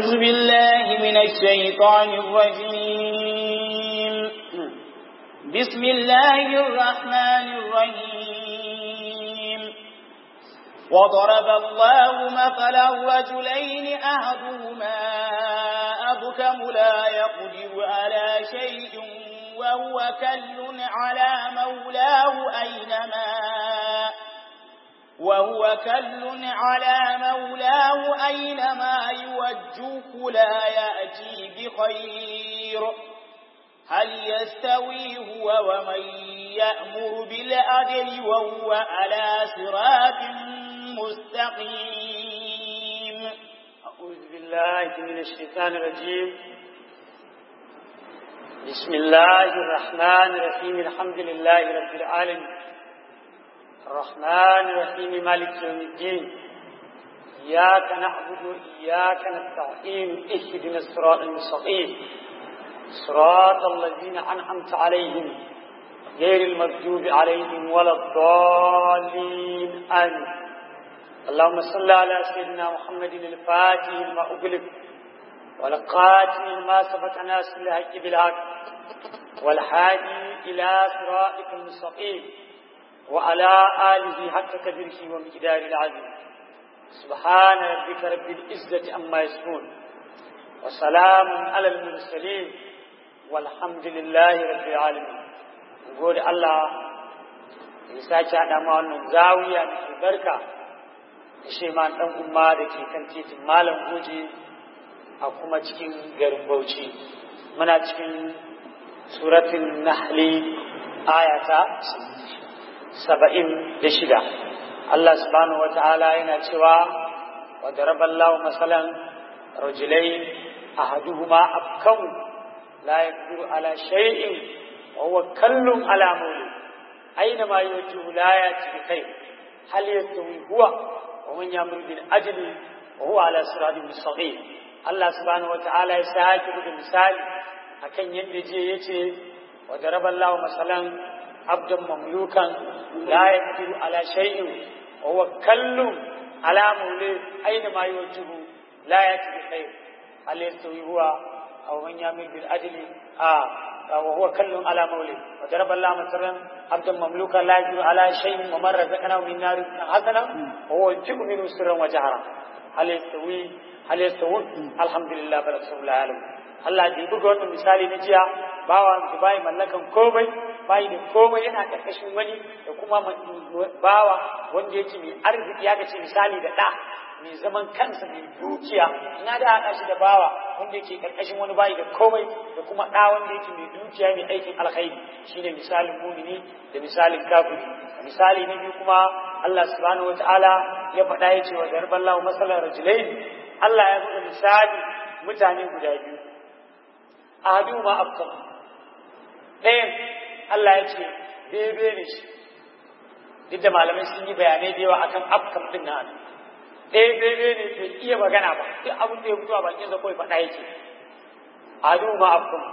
أعوذ بالله من الشيطان الرجيم بسم الله الرحمن الرحيم وضرب الله مثلا رجلين أحدهما أبكم لا يقدر على شيء وهو كل على مولاه أينما وهو كل على مولاه أينما يوجهه لا يأتي بخير هل يستوي هو ومن يأمر بالعدل وهو على صراط مستقيم أعوذ بالله من الشيطان الرجيم بسم الله الرحمن الرحيم الحمد لله رب العالمين الرحمن الرحيم مالك يوم الدين إياك نعبد وإياك نستعين اهدنا الصراط المستقيم صراط الذين أنعمت عليهم غير المغضوب عليهم ولا الضالين آمين اللهم صل على سيدنا محمد الفاتح لما أغلق والقاتل لما سبق ناس الحق بالحق والحادي إلى صراطك المستقيم وعلى آله حق قدره ومقدار العظيم سبحان ربك رب العزة عما يصفون وسلام على المرسلين والحمد لله رب العالمين نقول الله يساك على ما wannan zawiya mai albarka da sheman dan umma da ke kan titin malam goje a kuma cikin garin Bauchi muna cikin suratul nahli ayata saba'in da shida Allah subhanahu wa ta'ala yana cewa wa daraballahu masalan rajulai ahaduhuma abkam la yaqdiru ala shay'in wa huwa kallun ala mawli aina ma yujibu la yati bi khair hal yastawi huwa wa man yamuru bil ajli wa huwa ala siratin mustaqim Allah subhanahu wa ta'ala ya sake buga misali akan yadda je yace wa daraballahu masalan abdan mamlukan la yaqdiru ala shay'in wa huwa kallun ala mawli aina ma yujibu la yati bi khair hal yastawi huwa aw man yamil bil adli a wa huwa kallun ala mawli wa daraba Allah masalan abdan mamlukan la yaqdiru ala shay'in wa man razaqnahu min nar hasana wa huwa yu'minu sirran wa jahra hal yastawi hal yastawi alhamdulillah bal rasulullah alam Allah da buga wannan misali na jiya bawa su bai mallakan komai bai da komai yana karkashin wani da kuma bawa wanda yake mai arziki ya ce misali da ɗa mai zaman kansa mai dukiya ina da haɗa shi da bawa wanda yake karkashin wani bayi da komai da kuma ɗa wanda yake mai dukiya mai aikin alkhairi shine misalin mumini da misalin kafiri misali na biyu kuma Allah subhanahu wataala ya faɗa ya ce wa darballahu masalan rajulain Allah ya buga misali mutane guda biyu ahadu ma afkam ɗayan Allah ya ce bebe ne shi duk da malamai sun yi bayanai da yawa akan afkam din na ɗaya bebe ne bai iya magana ba duk abin da ya fito a bakin sa kawai faɗa yake ahadu ma afkam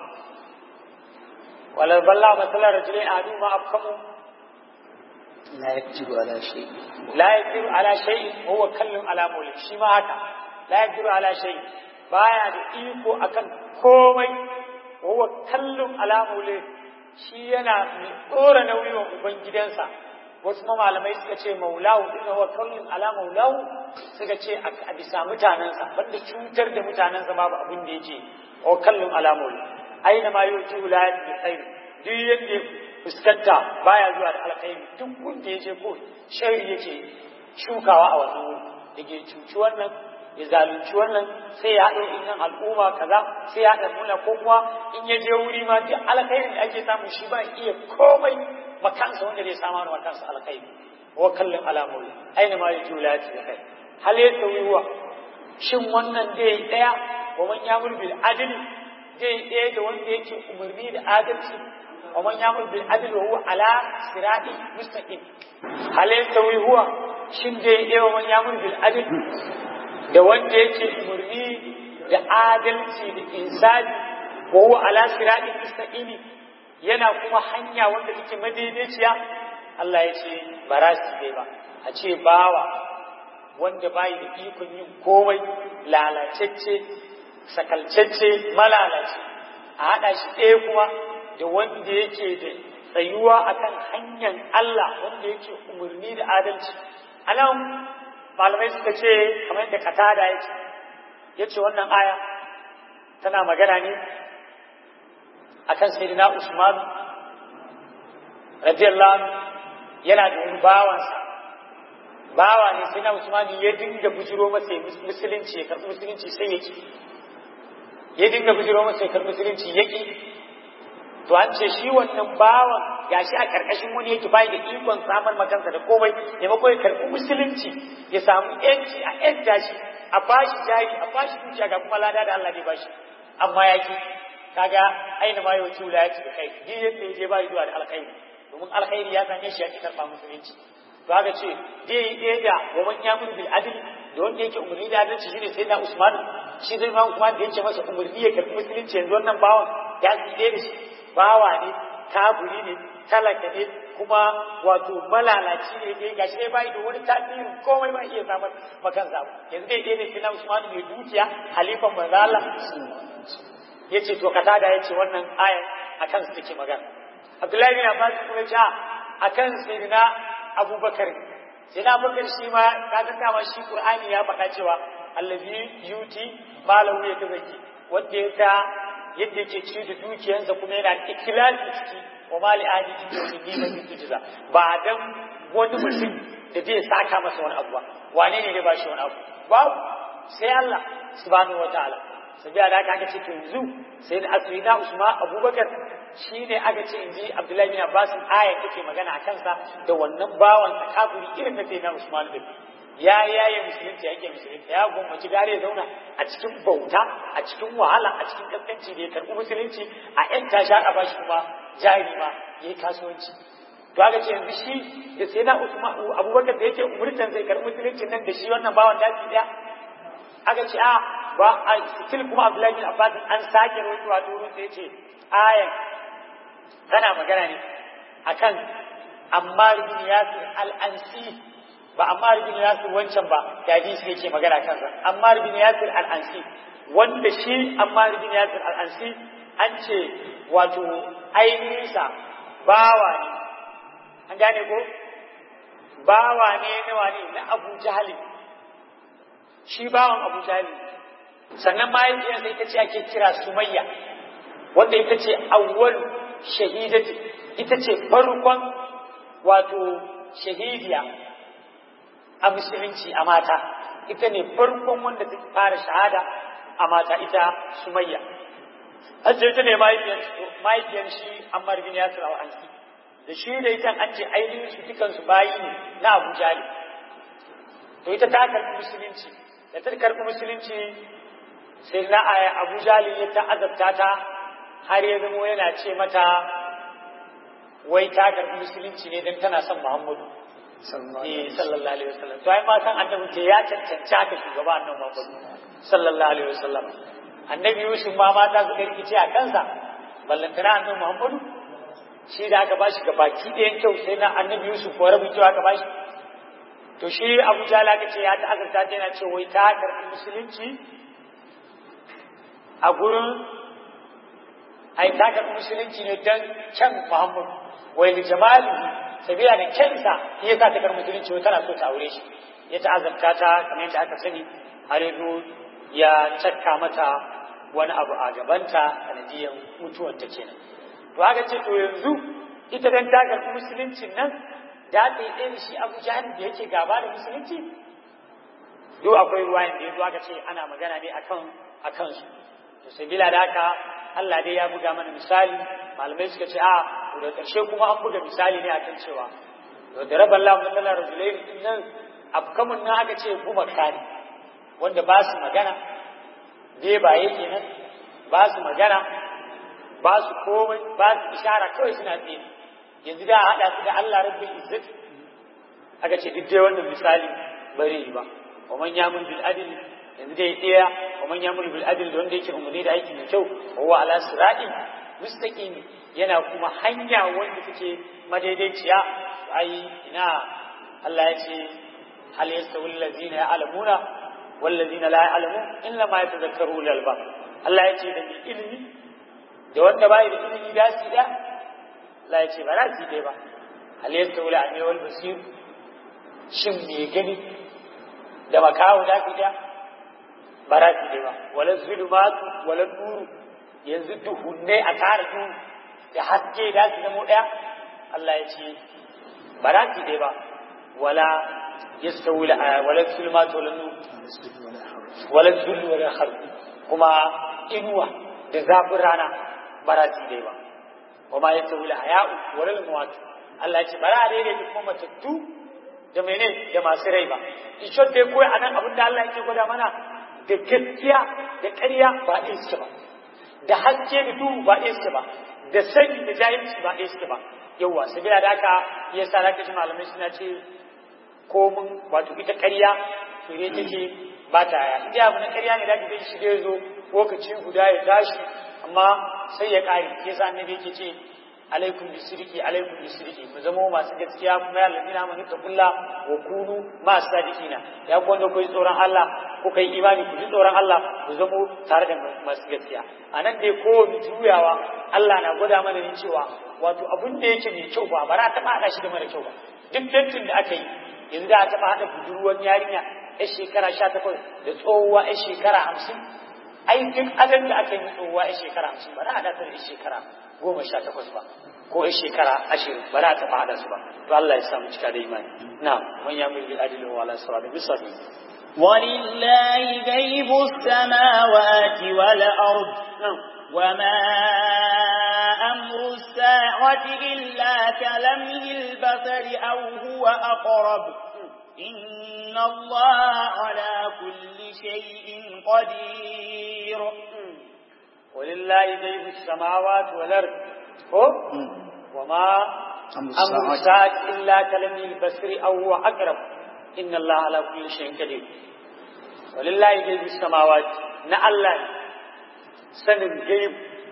wala balla masalar rajulai ahadu ma afkamu لا يقدر على شيء la yaqdiru ala shay'in wa huwa kallun ala mawli shi ma haka la yaqdiru ala shay'in baya da iko akan komai wa huwa kallun ala mawli shi yana mai dora nauyi wa ubangidansa wasu ma malamai suka ce maulahu din huwa kallun ala maulahu suka ce a bisa mutanensa banda cutar da mutanensa babu abin da yake wa kallun ala mawli aina ma yuti la yaqdi khair duk yadda fuskanta baya zuwa da alkhairi duk wanda ya je ko shari yake shukawa a wannan wuri da ke cuci wannan ya zalunci wannan sai ya haɗa innan al'umma kaza sai ya haɗa nuna ko kuma in ya je wuri ma duk alkhairin da ake samu shi ba iya komai makansa wanda zai samu wani makansa alkhairi wa kallon alamomi aina ma ya jula ya ce kai hal ya tsawi huwa shin wannan dai ɗaya wa man yamur bil adli dai ɗaya da wanda yake umarni da adalci ومن يعمل بالعدل وهو على صراط مستقيم هل يستوي هو shin dai ɗaya wa man yamur bil adl da wanda yake umarni da adalci da insani wa huwa ala siratin mustaqimi yana kuma hanya wanda take madaidaiciya Allah ya ce ba za su kai ba a ce bawa wanda bai da ikon yin komai lalacecce sakalcacce malalaci a haɗa shi ɗaya kuma da wanda yake da tsayuwa akan hanyar Allah wanda yake umarni da adalci anan malamai suka ce kamar yadda katada ya ce ya ce wannan aya tana magana ne akan sayyidina Usman radiyallahu anhu yana da wani bawansa bawa ne sai na Usman ya dinga bujiro masa musulunci ya karɓi musulunci sai yake ya dinga bujiro masa ya karɓi musulunci yake to an ce shi wannan bawan gashi a karkashin wani yake bai da ikon samar makansa da komai maimakon ya karɓi musulunci ya samu yanci a yanta shi a bashi jari a bashi dukiya ga kuma lada da Allah ne bashi amma yaki kaga aina ma yau tula ya ci da kai ni yadda ya je ba zuwa da alkhairi domin alkhairi ya same shi ya ki karɓa musulunci to haka ce dai dai da wa man yamur bil adl da wanda yake umarni da adalci shine sai na Usman shi zai ma Usman da yake masa umarni ya karɓi musulunci yanzu wannan bawan ya tsire da shi bawa ne kaburi ne talaka ne kuma wato malalaci ne dai gashi dai bai da wani tasirin komai ba iya samar makan zabu yanzu dai dai ne sai na Usman mai dukiya halifan manzo Allah yace to katada yace wannan ayan akan su take magana Abdullahi bin Abbas kuma ya akan sayyidina Abubakar sayyidina Abubakar shi ma kaga dama shi Qur'ani ya faɗa cewa allazi yuti malahu ya tazaki wanda ya ta yadda yake ci da dukiyansa kuma yana da ikhlasi ciki wa mali ahli cikin dini na tujza ba dan wani mutum da zai saka masa wani abu ba wane ne ne ba shi wani abu babu sai Allah subhanahu wataala sabiya da aka ce to yanzu sai da asrina usman abubakar shine aka ce inji abdullahi bin abbas aya take magana a kansa da wannan bawan takaburi irin na sayyidina usman bin ya yaye musulunci yake musulunci ya gwammaci gare ya zauna a cikin bauta a cikin wahala a cikin kaskanci da ya karɓi musulunci a yan tasha a bashi kuma jari ma ya yi kasuwanci to aka ce yanzu shi da sai na usman abubakar da yake umurtan zai karɓi musulunci nan da shi wannan bawan daji ɗaya aka ce a ba a still kuma abdullahi bin abbas an sake rawaito a turun sai ce ayan tana magana ne akan ammar bin yasir al-ansi ba Ammar bin Yasir wancan ba da hadisi yake magana kansa Ammar bin Yasir al-Ansi wanda shi Ammar bin Yasir al-Ansi an ce wato ainihinsa bawa ne an gane ko bawa ne na wane na Abu Jahali shi bawan Abu Jahali sannan mahaifiyarsa ita ce ake kira Sumayya wanda ita ce awwal shahidati ita ce farkon wato shahidiya a musulunci a mata ita ne farkon wanda ta fara shahada a mata ita sumayya hajji ita ne mahaifiyar shi ammar bin yasir al ansi da shi da ita an ce ainihin su dukan su bayi ne na abu jali to ita ta karɓi musulunci da ta karɓi musulunci sai na aya abu jali ya ta azabta ta har ya zamo yana ce mata wai ta karɓi musulunci ne don tana son muhammadu sallallahu alaihi wasallam to ai ma san annabi ke ya cancanci haka shugaba annabi Muhammad sallallahu alaihi wasallam annabi Yusuf ma mata suka rikice a kansa ballantana annabi Muhammad shi da aka bashi ga baki ɗayan kyau sai na annabi Yusuf ko rabin kyau aka bashi to shi Abu Jala ka ce ya ta azurta ta yana ce wai ta karɓi musulunci a gurin ai ta karɓi musulunci ne don kyan Muhammad wai li jamalihi sabila da kyansa ya sa ta karɓi musulunci wai tana so ta aure shi ya ta'azabta ta kamar yadda aka sani har yanzu ya cakka mata wani abu a gabanta sanadiyar mutuwar ta kenan to aka ce to yanzu ita dan ta karɓi musuluncin nan da ta yi ɗaya da shi abu jahal da yake gaba da musulunci duk akwai ruwayan da yanzu aka ce ana magana ne akan akan su to sabila da haka Allah dai ya buga mana misali malamai suka ce a da ƙarshe kuma an buga misali ne akan cewa da rabar Allah matsalar rajulai din nan afkamun nan aka ce gumaka ne wanda ba su magana bai ba yake nan ba su magana ba su komai ba su ishara kawai suna tsaye yanzu da haɗa su da Allah rabbul izzat aka ce duk dai wannan misali bari ba wa man yamun bil adl yanzu dai ɗaya wa man yamun bil adl da wanda yake umarni da aiki mai kyau wa huwa ala siratin mustaqim yana kuma hanya wanda take madaidaiciya ai ina Allah ya ce hal yastawi allazina ya'lamuna wallazina la ya'lamu illa ma yatadhakkaru ulul albab Allah ya ce da mai ilimi da wanda bai da ilimi da su da Allah ya ce ba za su dai ba hal yastawi al wal basir shin me gani da makawo da su da ba za su dai ba wala zulumatu wala nuru yanzu duhunne a tare duhu da haske da su zamo daya Allah ya ce ba za su dai ba wala yastawi wala zulumatu wala nuru wala zullu wala khalq kuma inuwa da zafin rana ba za su dai ba kuma ya tawi haya'u wala al-mawat Allah ya ce bara a daidai kuma matattu da mene da masu rai ba in shot dai koyi anan abin da Allah yake gwada mana da gaskiya da ƙarya ba ɗaya suke ba da haske da duhu ba ɗaya suke ba da sani da jahilci ba ɗaya suke ba yawwa sabila da haka yasa zaka ji malamai suna ce ko mun wato ita ƙarya to ne take ba ta ya idan abu na ƙarya ne da ka shi da zo lokaci guda ya tashi amma sai ya ƙare ke sa annabi yake ce alaikum bisiriki alaikum bisiriki ku zama masu gaskiya kuma ya ladina amanu taqulla wa kunu ma sadiqina ya ku wanda ku yi tsoron Allah ku kai imani ku ji tsoron Allah ku zama tare da masu gaskiya anan dai ko juyawa Allah na gwada mana ne cewa wato abin da yake mai kyau ba ba za ta haɗa shi da mara kyau ba duk dattin da aka yi yanzu da a taɓa haɗa budurwar yarinya yar shekara sha takwas da tsohuwa yar shekara hamsin ai duk adan da aka yi tsohuwa yar shekara hamsin ba za a datar yar shekara goma sha takwas ba ko yar shekara ashirin ba za a taɓa haɗa su ba to Allah ya samu cika da imani na man ya mulki adilin wa ala sura da bisa ولله غيب السماوات والأرض وما أمر الساعة إلا كلمه البصر أو هو أقرب إن الله على كل شيء قدير ولله غيب السماوات والأرض وما أمر الساعة إلا كلمه البصر أو هو أقرب إن الله على كل شيء قدير ولله غيب السماوات نعلم sanin gaib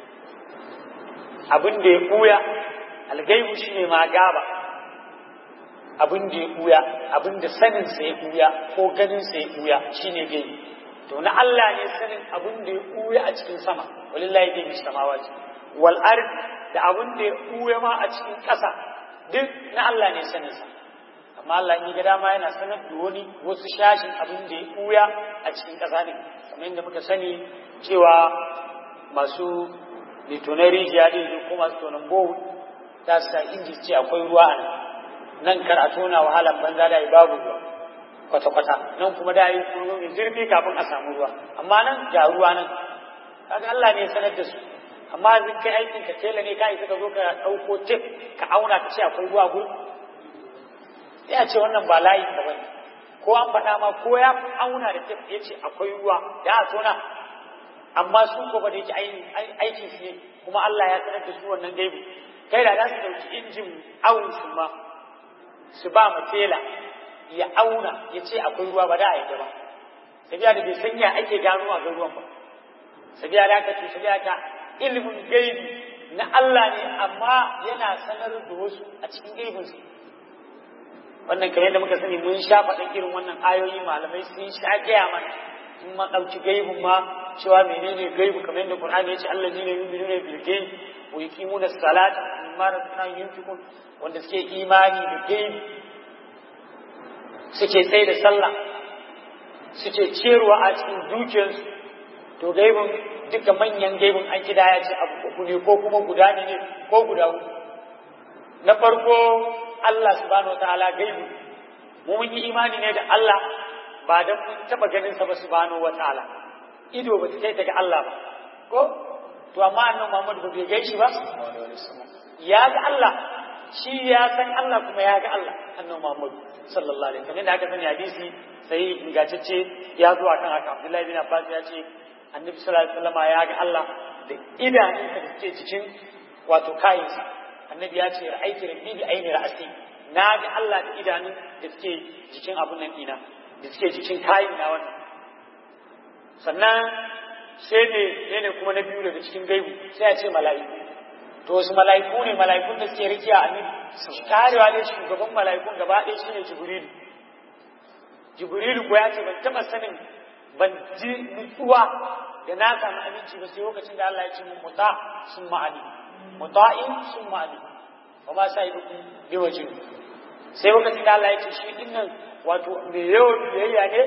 abin da ya ɓuya algaibu shi ne ma gaba abin da ya ɓuya abin da saninsa ya ɓuya ko ganinsa ya ɓuya shi ne gaibu to na Allah ne sanin abin da ya ɓuya a cikin sama walillahi gaibi samawa ce wal ard da abin da ya ɓuya ma a cikin ƙasa duk na Allah ne saninsa amma Allah ni ga dama yana sanar da wani wasu shashin abin da ya ɓuya a cikin ƙasa ne kamar yadda muka sani cewa masu litonar rijiya ɗin su kuma su tonin bohu za su sa inji ce akwai ruwa a nan nan kar a tona wahalar banza da yi babu ruwa kwata-kwata nan kuma da yi kuma mai zurfi kafin a samu ruwa amma nan ga ruwa nan kaga Allah ne sanar da su amma zin kai aikin ka tela ne ka isa ka zo ka ɗauko tip ka auna ka ce akwai ruwa gurin ya ce wannan ba layin ka bane ko an faɗa ma ko ya auna da tip ya ce akwai ruwa ya a tona amma su ko ba da yake aikin su ne kuma Allah ya sanar da su wannan gaibu kai da za su dauki injin awun su ma su ba mu tela ya auna ya ce akwai ruwa ba da a yadda ba sabiya da bai san ya ake gano a ruwan ba sabiya da aka ce sabiya ta ilimin gaibi na Allah ne amma yana sanar da wasu a cikin gaibin su wannan kamar yadda muka sani mun sha faɗin irin wannan ayoyi malamai sun sha gaya mana in ma ɗauki gaibin ma cewa menene gaibu kamar yadda Qur'ani ya ce Allah ne yu'minuna bil ghaib wa yuqimuna as-salata mimma razaqnahum yunfiqun wanda suke imani da gaibi suke tsaye da sallah suke ciyarwa a cikin dukiyarsu to gaibin duka manyan gaibin an kida ya ce abu uku ne ko kuma guda ne ko guda uku na farko Allah subhanahu wa ta'ala gaibu mu mun yi imani ne da Allah ba dan mun taba ganin sa ba subhanahu wa ta'ala ido ba ta kai daga Allah ba ko to amma annabi Muhammad ba bai gaishi ba ya ga Allah shi ya san Allah kuma ya ga Allah annabi Muhammad sallallahu alaihi wasallam da aka sani hadisi sai ingantacce ya zo akan haka Abdullahi bin Abbas ya ce annabi sallallahu alaihi wasallam ya ga Allah da idanunsa da suke cikin wato kayansa annabi ya ce ra'aiti rabbi bi aini ra'asi na ga Allah da idanun da suke jikin abun nan dina da suke jikin kayan na wannan sannan sai ne ne ne kuma na biyu daga cikin gaibu sai ya ce mala'iku to wasu mala'iku ne mala'ikun da suke rikiya a nan karewa ne shugaban mala'ikun gaba ɗaya shine jibrilu jibrilu ko ya ce ban taɓa sanin ban ji nutsuwa da na samu aminci ba sai lokacin da Allah ya ce mun muta sun ma'ali muta'in sun ma'ali wa ma sa idu bi wajin sai lokacin da Allah ya ce shi dinnan wato me yawan biyayya ne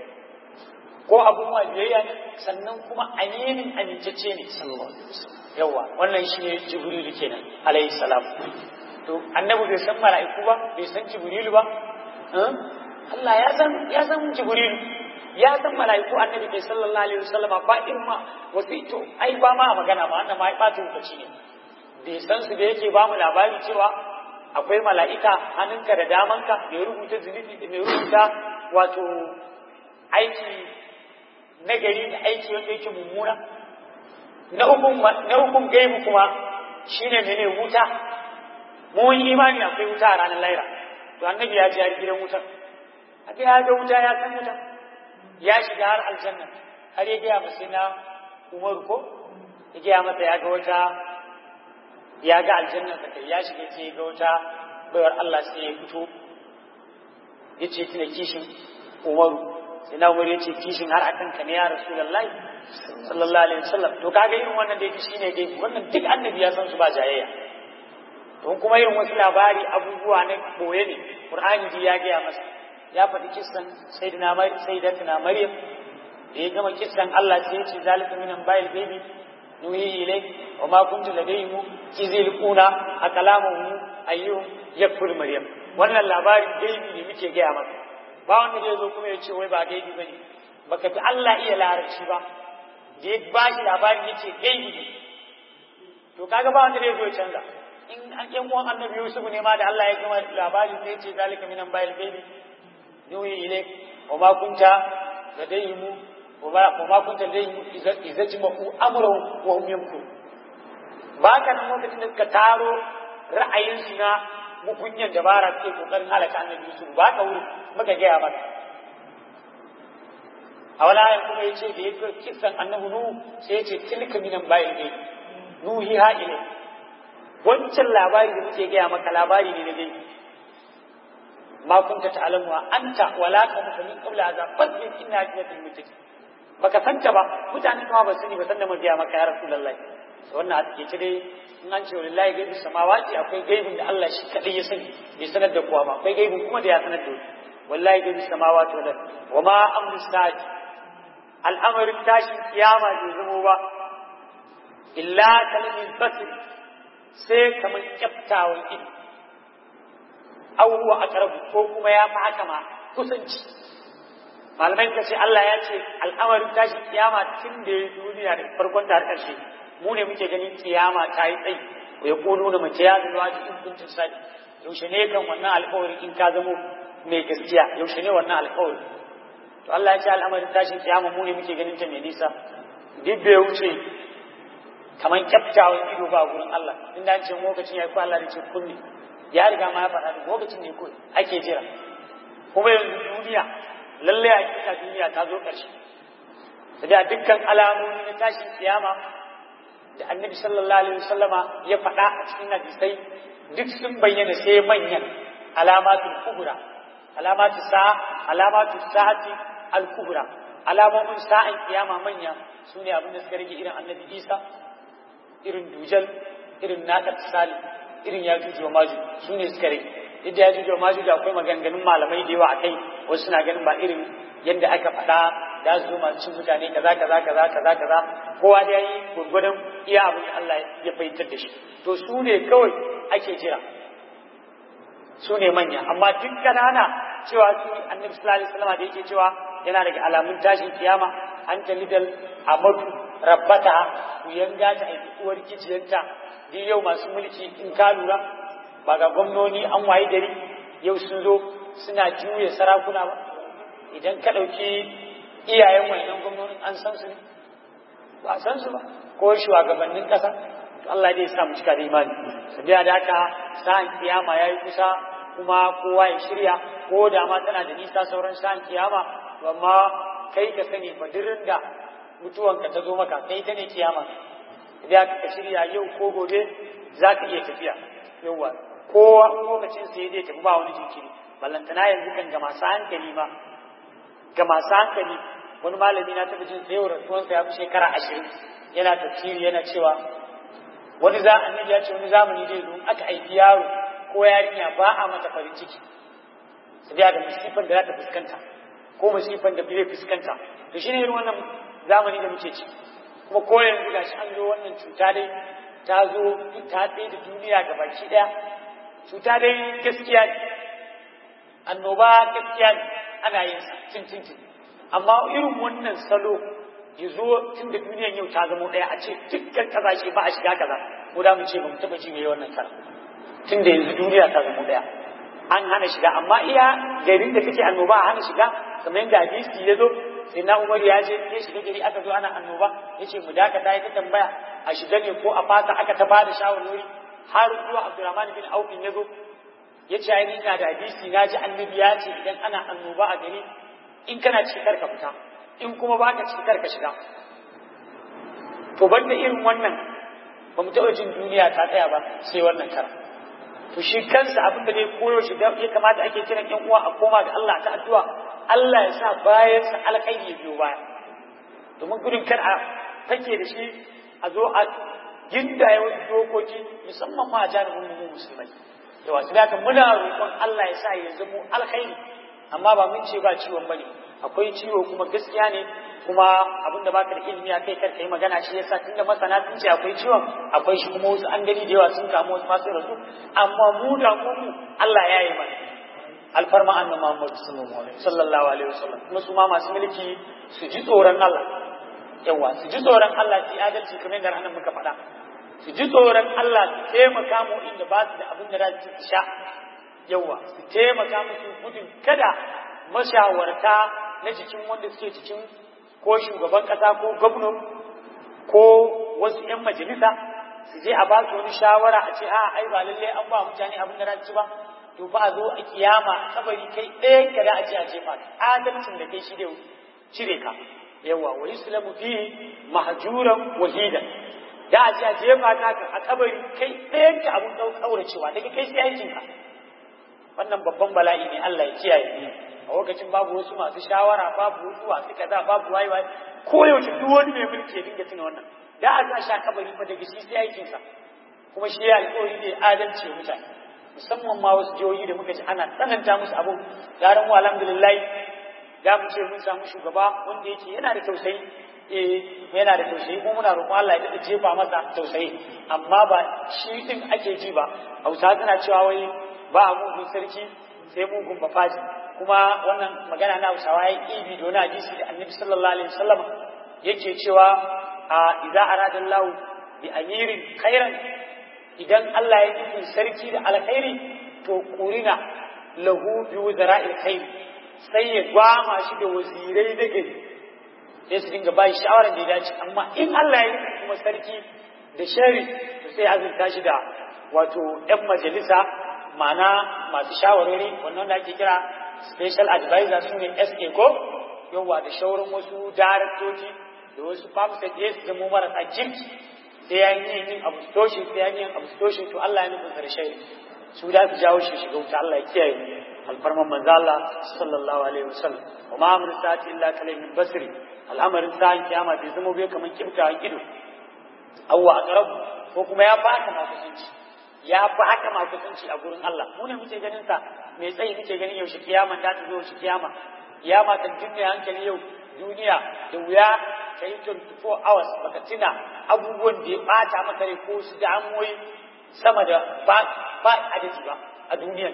ko abun wa biyayya ne sannan kuma aminin amincece ne sallallahu alaihi wasallam yawa wannan shine jibrilu kenan alaihi salam to annabi bai san mala'iku ba bai san jibrilu ba Allah ya san ya san jibrilu ya san mala'iku annabi bai sallallahu alaihi wasallama ba irma wasu to ai ba ma magana ba wannan ma ai bata lokaci ne bai san su da yake ba mu labari cewa akwai mala'ika hannunka da damanka mai rubuta zunubi da mai rubuta wato aiki nagari da aiki wanda yake mummuna na hukun na hukun gaibu kuma shine mene wuta mun imani akwai wuta a ranar laira to annabi ya ji gidan wutar haka ya ga wuta ya san wuta ya shiga har aljanna har ya gaya masa na umaru ko ya gaya masa ya ga wata ya ga aljanna da kai ya shiga sai ya ga wata bayar Allah sai ya fito ya ce tuna kishin umaru sai na umaru ya ce kishin har akan ka ne ya rasulullahi sallallahu alaihi wasallam to kaga irin wannan da yake shine dai wannan duk annabi ya san su ba jayayya don kuma irin wasu labari abubuwa na boye ne qur'ani ji ya gaya masa ya faɗi kissan sayyidina sayyidatina maryam da ya gama kissan Allah sai ya ce zalika minan bayil baby nuhi ilai wa ma kuntu ladayhim izil kuna akalamuhu ayyuhum yakfur maryam wannan labarin gaibi ne muke gaya maka ba wanda zai zo kuma ya ce wai ba gaibi bane baka fi Allah iya larabci ba da ya ba shi labarin yace gaibi ne to kaga ba wanda zai zo ya canza in an yan uwan annabi Yusuf ne ma da Allah ya gama labari sai ya ce zalika minan bayil baby nuhi ilai wa ma kunta ladayhim وما كنت لديهم إذا جمعوا أمرهم وهم يمكرون ba ka nan lokacin da suka taro ra'ayinsu na mukunyan dabara suke kokarin halaka annabi Yusuf ba ka wuri muka gaya maka a wala ayan kuma yace da yake kisan annabi Nuhu sai yace tilka minan bayin ne nuhi ha ile wancan labari da muke gaya maka labari ne na dai ma kunta ta'lamu anta wala ka min qabla azab fadlin inna jannatul muttaqin baka santa ba mutane kuma ba sani ba san da mun biya maka ya rasulullahi wannan a take dai in an ce wallahi gaibi samawati akwai gaibin da Allah shi kadai ya sani bai sanar da kowa ba akwai gaibin kuma da ya sanar da wallahi gaibi samawati wal wa ma amru sa'ati al'amarin tashin kiyama bai zamo ba illa kalamin basir sai kamar kyaftawan ido aw huwa aqrabu ko kuma ya fi haka ma kusanci malamai suka ce Allah ya ce al'amarin tashi kiyama tun da ya duniya da farkon da har ƙarshe mu ne muke ganin kiyama ta yi tsayi ko ya kono da mace ya zuwa cikin kuncin sadi yaushe ne kan wannan alƙawari in ka zamo mai gaskiya yaushe ne wannan alƙawari to Allah ya ce al'amarin tashin kiyama mu ne muke ganin ta mai nisa duk bai wuce kamar kyaftawan ido ba gurin Allah in da ce lokacin ya ko Allah da ce kulli ya riga ma ya faɗa da lokacin ne ko ake jira kuma yanzu duniya lallai a kika duniya ta zo ƙarshe da dukkan alamomi na tashin kiyama da annabi sallallahu alaihi wasallama ya faɗa a cikin hadisai duk sun bayyana sai manyan alamatul kubra alamatu sa alamatu sa'ati al kubra alamomin sa'an kiyama manya sune abin da suka rage irin annabi Isa irin dujal irin nakat sali irin yajuj wa majuj sune suka rage yadda yajuj wa majuj akwai maganganun malamai da yawa akai wasu suna ganin ba irin yadda aka faɗa da su masu cin mutane kaza kaza kaza kaza kaza kowa da yayi gurgurdan iya abin da Allah ya fahimtar da shi to su ne kawai ake jira su ne manya amma duk kanana cewa su annabi sallallahu alaihi wasallam da yake cewa yana daga alamun tashin kiyama an talidal amadu rabbata ku yanga ta aiki uwar kiciyarta duk yau masu mulki in ka lura ba ga gwamnoni an waye gari yau sun zo suna juya sarakuna ba idan ka ɗauki iyayen wannan gwamnonin an san su ne ba san su ba ko shugabannin ƙasa to Allah dai ya sa mu cika da imani sabiya da haka sa'an kiyama yayi kusa kuma kowa ya shirya ko da ma tana da nisa sauran sa'an kiyama amma kai ka sani fadirin da mutuwanka ta zo maka kai ta ne kiyama idan ka shirya yau ko gobe za ka iya tafiya yawa kowa lokacin sai zai tafi ba wani jinkiri ballantana yanzu kan ga masu hankali ma ga masu hankali wani malami na taɓa jin tsayawar rasuwansa ya fi shekara ashirin yana tafsiri yana cewa wani za annabi ya ce wani zamani zai zo aka aiki yaro ko yarinya ba a mata farin ciki su biya da musifan da za ta fuskanta ko musifan da bai fuskanta to shine irin wannan zamani da muke ci kuma ko yanzu gashi an zo wannan cuta dai ta zo ta tsaye da duniya ga baki daya cuta dai gaskiya ne annoba gaskiya ne ana yin sa tintintin amma irin wannan salo ya zo tun da duniyan yau ta zama daya a ce dukkan kasashe ba a shiga kaza ko da mu ce ba mu taba ji mai wannan kara tun da yanzu duniya ta zama daya an hana shiga amma iya garin da kake annoba a hana shiga kamar yadda hadisi ya zo sai na umar ya je ya shiga gari aka zo ana annoba ya ce mu dakata ya ta tambaya a shiga ne ko a fata aka ta bada shawarwari har zuwa abdurrahman bin aufin ya zo ya ce ai ina da hadisi na ji annabi ya ce idan ana annoba a gari in kana cikar ka fita in kuma ba ka cikar ka shiga to banda irin wannan ba mu taɓa jin duniya ta tsaya ba sai wannan kara to shi kansa abin da dai koyo shi ya kamata ake kiran yan uwa a koma ga Allah ta addu'a Allah ya sa bayan sa alkhairi ya biyo baya domin gudun kar a take da shi a zo a gindaye wasu dokoki musamman ma a janibin mu musulmai yawa su haka muna roƙon Allah ya sa ya zamo alkhairi amma ba mun ce ba ciwon bane akwai ciwo kuma gaskiya ne kuma abin da baka da ilimi a kai kar kai magana shi yasa tunda masana sun ce akwai ciwon akwai shi kuma wasu an gani da yawa sun kamu wasu masu rasu amma mu da mu Allah ya yi mana alfarma annabi Muhammad sallallahu alaihi wasallam kuma su ma masu mulki su ji tsoron Allah yawa su ji tsoron Allah su adalci kamar yadda annabi muka faɗa su ji tsoron Allah su taimaka mu inda ba su da abin da za su sha yawa su taimaka musu gudun kada mashawarta na cikin wanda suke cikin ko shugaban kasa ko gwamnan ko wasu 'yan majalisa su je a ba su wani shawara a ce a ai ba lalle an ba mutane abin da ci ba to ba a zo a kiyama kabari kai ɗaya ka da a ce a jefa adalcin da kai shi da cire ka yawa wa yuslamu fi mahjuran wahidan da a ce a jefa ka a kabari kai ɗayan ka abin kauracewa daga kai sai aikin ka wannan babban bala'i ne Allah ya kiyaye a lokacin babu wasu masu shawara babu wasu masu kaza babu wayi wayi ko yaushe duk wani mai mulki ya dinga tuna wannan da a sa sha kabari fa daga shi sai aikin sa kuma shi ya alƙawari ne adalci wa mutane musamman ma wasu jihohi da muka ji ana tsananta musu abu yaran mu alhamdulillah da mu ce mun samu shugaba wanda yake yana da tausayi eh yana da tausayi kuma muna roƙon Allah ya dade jefa masa tausayi amma ba shi din ake ji ba Hausa tana cewa wai ba a mugun sarki sai mugun bafaji kuma wannan magana na Hausawa ya ibi da wani hadisi da Annabi sallallahu alaihi wasallam yake cewa a idza arada Allah bi amirin khairan idan Allah ya nufi sarki da alkhairi to kurina lahu bi wuzara'il khair sai ya gwama shi da wazirai na gari sai su dinga bai shawarar da ya dace amma in Allah ya nufi kuma sarki da shari to sai azurta shi da wato ‘yan majalisa mana masu shawarwari wannan da ake kira special advisor su ne SA ko yawa da shaurin wasu daraktoci da wasu famsa da su zama marasa kirki sai ya yi yin abu toshe sai ya yi yin abu toshe to Allah ya nufin karshe su da su jawo shi shiga wuta Allah ya kiyaye alfarman manzo Allah sallallahu alaihi wasallam wa ma amru sa'ati illa kalaymin basri al'amarin sa'an kiyama bai zama bai kaman kibtawan ido awwa aqrabu ko kuma ya baka makusanci ya fi haka masu kunci a gurin Allah mu ne muke ganin sa mai tsayi muke ganin yaushe kiyama ta ta zo yaushe kiyama kiyama kan dinne hankali yau duniya da wuya ka yi 24 hours baka tuna abubuwan da ya bata maka rai ko su damuwoyi sama da ba ba adadi ba a duniyan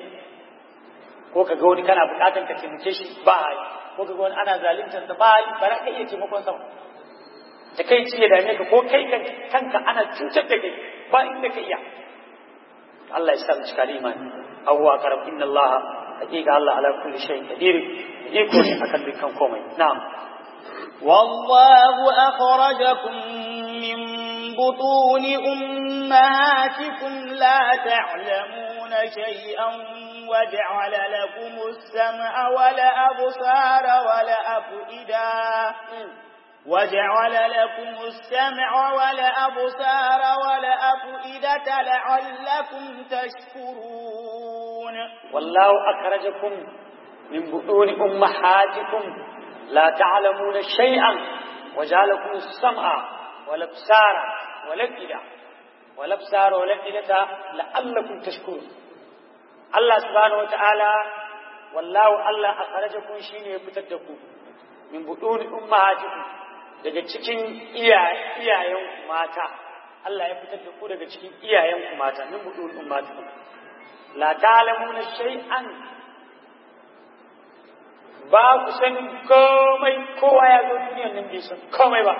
ko ka ga wani kana bukatar ka taimake shi ba hali ko ka ga wani ana zaluntar sa ba hali ba za ka iya taimakon sa da kai ci ya dame ka ko kai kanka ana cutar da kai ba inda ka iya Allah ya sa mu cika da imani abuwa karam inna Allah hakika Allah ala kulli shay'in qadir iko ne akan dukkan komai na'am والله أخرجكم من بطون أمهاتكم لا تعلمون شيئا وجعل لكم السمع والأبصار والأفئدة وجعل لكم السمع والأبصار والأفئدة لعلكم تشكرون والله أخرجكم من بطون أمهاتكم la ta'lamuna shay'an wa ja'alakum as-sam'a wal absara wal afida wal absara wal afidata la'allakum tashkurun Allah subhanahu wa ta'ala wallahu Allah akhrajakum shine ya fitar da ku min buduni ummahatikum daga cikin iyayen mata Allah ya fitar da ku daga cikin iyayen ku mata min buduni ummahatikum la ta'lamuna shay'an ba ku san komai kowa ya zo duniyar nan bai san komai ba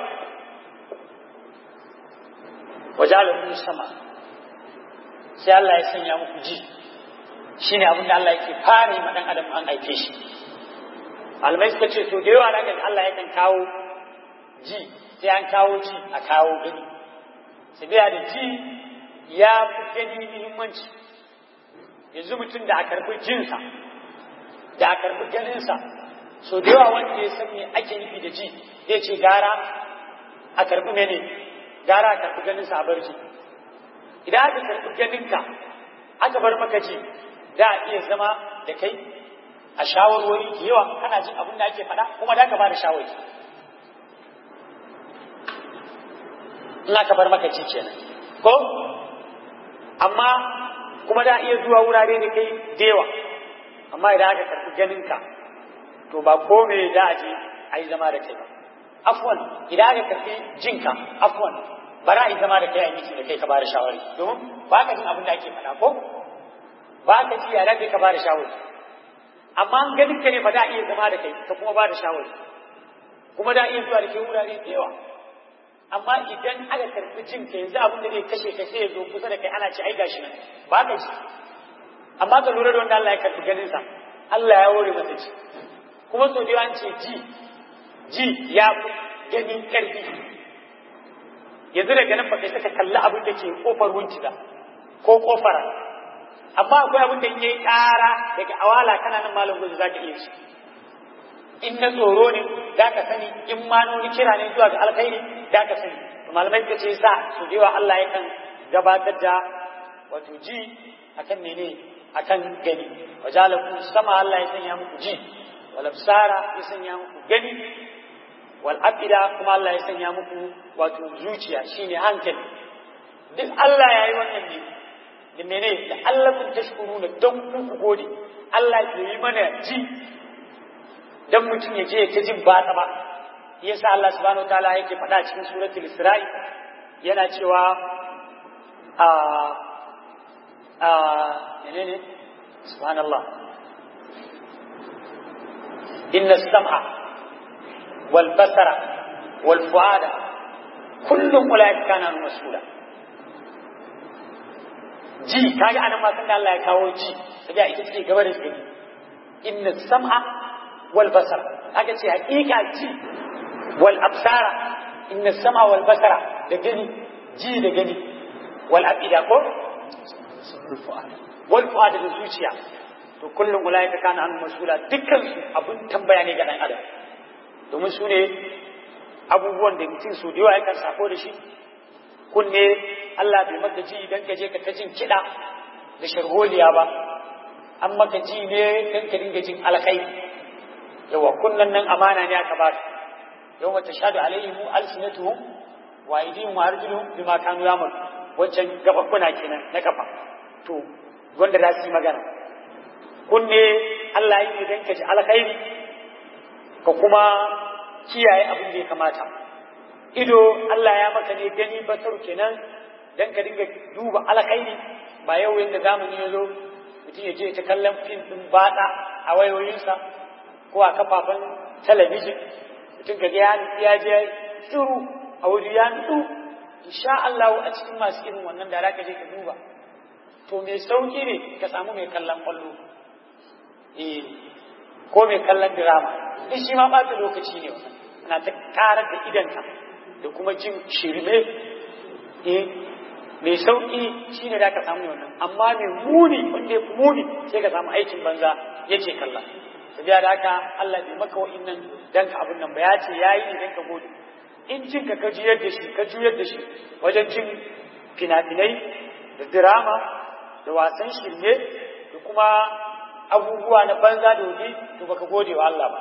wajalakun sama sai Allah ya sanya muku ji shine abin da Allah yake fara yi ma dan adam an aike shi almai suka ce to da yawa da Allah yakan kawo ji sai an kawo ji a kawo gani sai da ji ya fi gani muhimmanci yanzu mutum da a karɓi jinsa da a karɓi ganinsa so da yawa wanda ya san me ake nufi da ji zai ce gara a karɓi mene gara a karɓi ganinsa a bar ji idan aka karɓi ganinka aka bar maka ji da a iya zama da kai a shawarwari da yawa kana jin abin da ake faɗa kuma da ka ba da shawari in aka bar maka ji kenan ko amma kuma da iya zuwa wurare da kai da yawa amma idan aka karɓi ganinka to ba ko me da a je a yi zama da kai ba afwan idan aka karɓi jinka afwan ba za a yi zama da kai a yi da kai ka ba da shawari domin ba ka jin abin da ake faɗa ko ba ka ji yara da ka ba da shawari amma an ganin ka ne ba da a iya zama da kai ka kuma ba da shawari kuma da a iya zuwa da kai wurare da yawa amma idan aka karɓi jin ka yanzu abin da zai kashe ka sai ya zo kusa da kai ana ce ai gashi nan ba ka ji amma ka lura da wanda Allah ya karɓi ganin sa Allah ya ware masa ji kuma sau da yawa an ce ji ji ya fi ganin ƙarfi yanzu daga nan ba kai saka kalli abin da ke kofar wunciga ko kofar amma akwai abin da yayi ƙara daga awala kana nan malam gudu zaka iya shi in na tsoro ne za ka sani in ma nuni kira ne zuwa ga alkhairi za ka sani malamai ka ce sa su da yawa Allah yakan gabatar da wato ji akan mene akan gani wajalakum sama Allah ya sanya muku ji wal absara ya sanya muku gani wal afida kuma Allah ya sanya muku wato zuciya shine hankali duk Allah ya yi wannan ne da mene da Allah kun tashkuru na don ku gode Allah ya yi mana ji dan mutum ya je ta jin batsa ba yasa Allah subhanahu wataala yake faɗa cikin suratul Isra'i yana cewa a a menene subhanallah inna sam'a wal basara wal fuada kullum ulaika kana mas'ula ji kaga anan ma san da Allah ya kawo ji sai ita ce gaba da shi inna sam'a wal basar aka ce hakika ji wal absara inna sam'a wal basara da gani ji da gani wal afida ko wal fuada da zuciya to kullum ulaika kana an mas'ula dukkan su abun tambaya ne ga dan adam domin su ne abubuwan da mutum su da yawa yakan sako da shi kunne Allah bai maka ji idan ka je ka ta jin kiɗa da sharholiya ba an maka ji ne don ka dinga jin alkhairi yawa kunnan nan amana ne aka ba yau mata shaɗu alaihimu alsinatuhum wa aidihim wa arjuluhum bima kanu yamal wancan gababbuna kenan na kafa to wanda za su yi magana kunne Allah yi idan ka ji alkhairi ka kuma kiyaye abin da ya kamata ido Allah ya maka ne gani basar kenan dan ka dinga duba alkhairi ba yau yanda zamani ya zo mutum ya je ta kallon fim din bada a wayoyinsa ko a kafafen talabijin mutum ka ya ya je shiru a wuri ya nutsu insha Allah a cikin masu irin wannan da ka je ka duba to mai sauki ne ka samu mai kallon kwallo eh ko mai kallon drama duk shi ma ɓata lokaci ne ana ta karar da idanka da kuma jin shirme eh mai sauƙi shine da ka samu wannan amma mai muni wanda ya fi muni sai ka samu aikin banza yake kalla tafiya da haka Allah bai maka wa'innan dan ka abin nan ba ya ce yayi ne dan ka gode in jin ka ka juyar da shi ka juyar da shi wajen jin fina-finai da drama da wasan shirme da kuma abubuwa na banza da wuri to baka gode wa Allah ba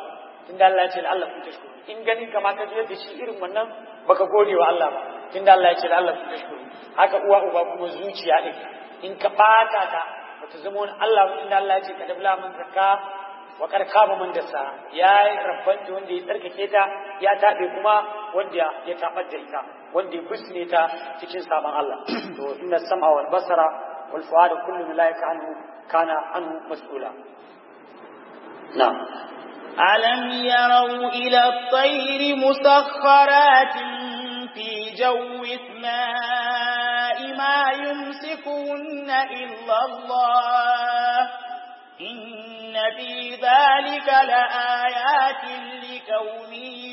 tunda Allah ya ce Allah kun tashkuru in ganin kama ka zo da shi irin wannan baka gode wa Allah ba tunda Allah ya ce Allah kun tashkuru haka uwa uba kuma zuciya din in ka bata ta bata zama wani Allah ba tunda Allah ya ce ka dabla man zakka wa kar kaba man dasa ya rabbanta wanda ya tsarkake ta ya tabe kuma wanda ya tabar da ita wanda ya busne ta cikin sabon Allah to inna sam'a wal basara wal fuada kullu malaika anhu kana anhu mas'ula na'am ألم يروا إلى الطير مسخرات في جو السماء ما يمسكهن إلا الله إن في ذلك لآيات لقوم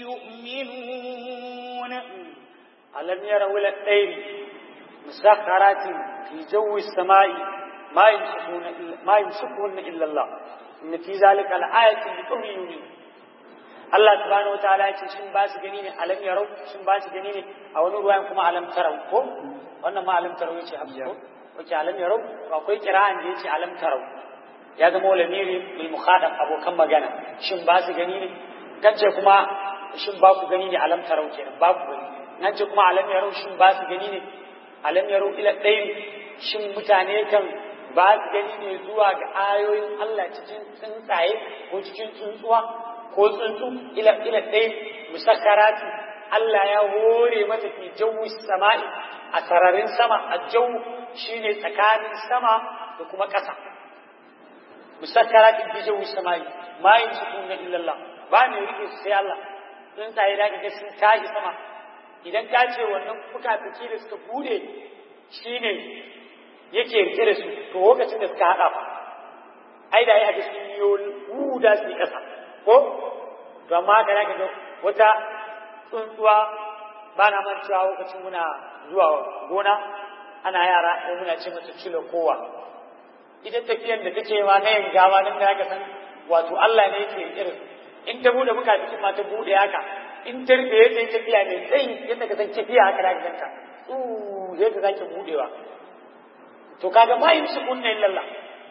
يؤمنون ألم يروا إلى الطير مسخرات في جو السماء ما يمسكون إلا ما يمسكهن إلا الله إن في ذلك الآية لقوم يؤمنون Allah subhanahu wataala ya ce shin ba su gani ne alam yarau shin ba su gani ne a wani ruwayan kuma alam tarau ko wannan ma alam tarau yace hafsu ko wace alam yarau to akwai kira'an da yace alam tarau ya zama lamiri bil mukhadab abokan magana shin ba su gani ne kace kuma shin ba ku gani ne alam tarau kenan ba ku gani nan ce kuma alam yarau shin ba su gani ne alam yarau ila ɗayin shin mutane kan ba su gani ne zuwa ga ayoyin Allah cikin tsuntsaye ko cikin tsuntsuwa ko tsuntsu ila ila ɗaya musakkarati Allah ya hore mata fi jawi sama'i a sararin sama a jawu shine tsakanin sama da kuma ƙasa musakkarati fi jawi sama'i ma yamsikuna illa Allah ba ne rike su sai Allah tsuntsaye da kaga sun tashi sama idan ka ce wannan fuka-fuki da suka bude shine yake rike da su to lokacin da suka haɗa fa ai da ya ga sun yi huda su ƙasa ko to amma haka zaka ga wata tsuntsuwa ba na mancewa lokacin muna zuwa gona ana yara ko muna ce mata cile kowa ita tafiyar da take ma na yin gawa nan da zaka san wato Allah ne yake irin in ta bude muka cikin ma ta bude haka in ta rufe ya sai tafiya mai tsayi yadda ka san tafiya haka zaka ganta uh sai ka sake budewa to kaga ma yin su kunna illallah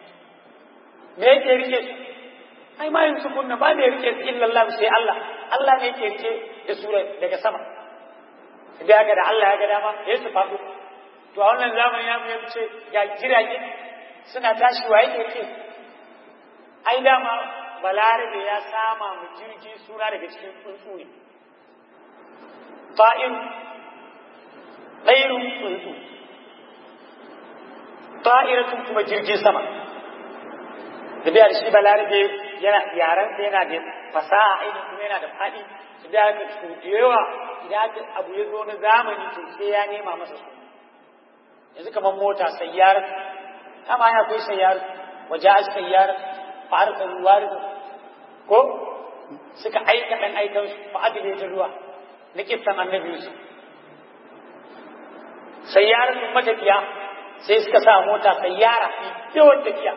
me yake rike su ai ma yin sukunna ba mai rike su illallah sai Allah Allah ne yake rike da su daga sama da ga da Allah ya ga dama ya su faɗo to a wannan zamanin ya mu ce ga jirage suna tashi wa yake rike ai dama balarabe ya sama mu jirgi suna daga cikin tsuntsu ne fa'in ɗairun tsuntsu ta'iratun kuma jirgin sama da biya da shi balarabe yana yaran sa yana da fasaha ainihin kuma yana da faɗi su da aka su da yawa idan abu ya zo na zamani to sai ya nema masa su yanzu kamar mota sayyar kama ya akwai sayyar waje a sayyar farka ruwa ko suka aika ɗan aikan su fa'adile ta ruwa na kissan annabi su sayyar sun matafiya sai suka sa mota sayyara yawan tafiya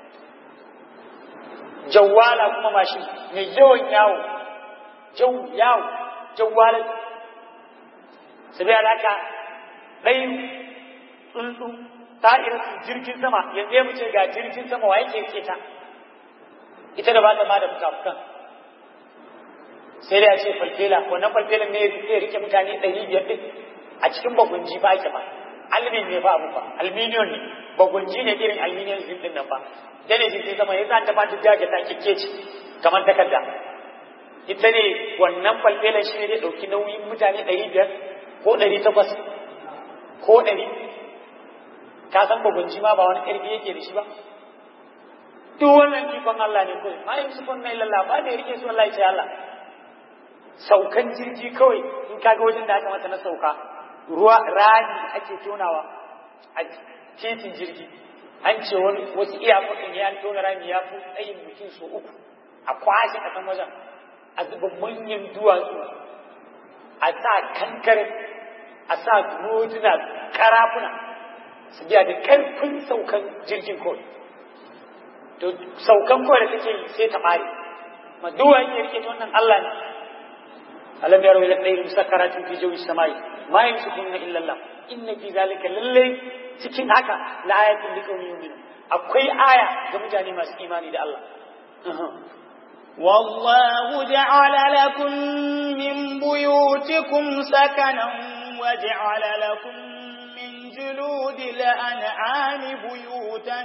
jawwala kuma mashin mai yawan yawo jau yawo jawwala su bai alaka ɗai tsuntsu ta'ir jirgin sama yanzu ya mace ga jirgin sama wa yake rike ta ita da ba ta ma da fukafukan sai da ya ce falfela wannan falfelan ne zai rike mutane ɗari biyar ɗin a cikin bagunji ba ake ba almin ne ba abu ba alminiyon ne bagunji ne irin alminiyon zin ɗin nan ba dane shi sai zama ya sa ta fata jaga ta kike ce kamar takarda ita ne wannan falfelan shi ne zai ɗauki nauyin mutane ɗari biyar ko ɗari takwas ko ɗari ka san bagunji ma ba wani ƙarfi yake da shi ba duk wannan ikon Allah ne kawai ma yin sufan na illallah ba da ya rike su Allah ya ce Allah saukan jirgi kawai in kaga wajen da aka mata na sauka ruwa rani ake tonawa a titin jirgi an ce wani wasu iyakokin ya tona rami ya fi tsayin mutum so uku a kwashe a kan wajen a zuba manyan duwatsu a sa kankare a sa roduna karafuna su biya da karfin saukan jirgin kawai to saukan kawai da take sai ta ɓare ma duwa yake rike wannan Allah ne alam yaro ila ɗaya musakkaratin fi jawi samai ma yamsukunna illa Allah inna fi zalika lallai cikin haka la ayatin liqaumin yu'minun akwai aya ga mutane masu imani da Allah والله جعل لكم من بيوتكم سكنا وجعل لكم من جلود الأنعام بيوتا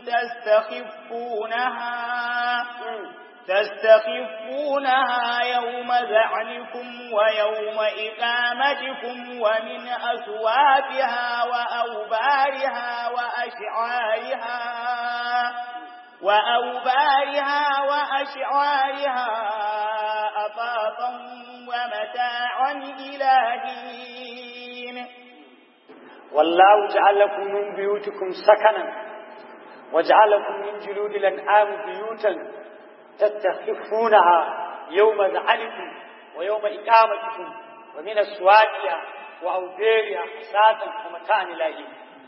تستخفونها تستخفونها يوم ذعنكم ويوم إقامتكم ومن أسوافها وأوبارها وأشعارها وأوبارها وأشعارها أطاطا ومتاعا إلى حين والله جعل لكم من بيوتكم سكنا وجعل لكم من جلود الأنعام بيوتا تستخفونها يوم ذعنكم ويوم إقامتكم ومن أسواتها وأوبارها حساسا ومتاعا إلى حين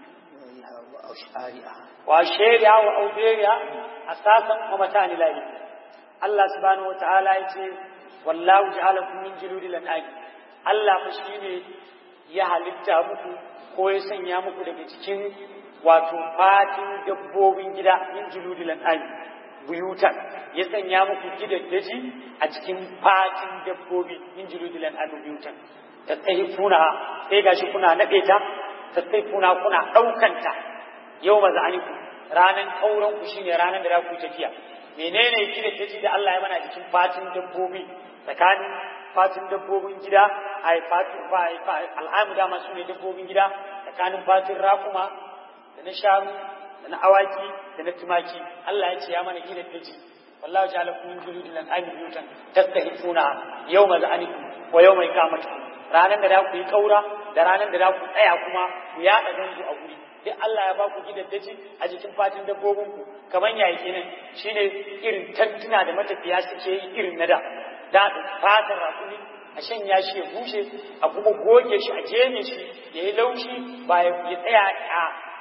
وأشيرها وأوبارها أساسا ومتاعا إلى حين الله سبحانه وتعالى يقول والله جعلكم من جلود الأنعام الله مشيني ya halitta muku ko ya sanya muku daga cikin wato fatin dabbobin gida min juludil an'ami buyutan ya sanya muku gidaddaji a cikin fatin dabbobi min juludil an'ami buyutan tattahifuna sai gashi kuna nade ta tattahifuna kuna daukanta yau mazaniku ranan kauran ku shine ranan da za ku tafiya menene gidaddaji da Allah ya mana cikin fatin dabbobi tsakanin fatin dabbobin gida a fatin al'amu dama su ne dabbobin gida tsakanin fatin rakuma da na shanu da na awaki da na tumaki Allah ya ce ya mana gina daji wallahu ja'ala kum min juludil an'ami buyutan tastahifuna yawma za'anikum wa yawma iqamatikum ranan da za ku yi kaura da ranan da za ku tsaya kuma ku yaɗa zanzu a guri duk Allah ya ba ku gidaddaji a jikin fatin dabbobin ku kamar yayi kenan shine irin tantuna da matafiya suke yi irin na da da fatar rakuni a shanya shi ya bushe a kuma goge shi a jeme shi ya yi laushi ba ya tsaya a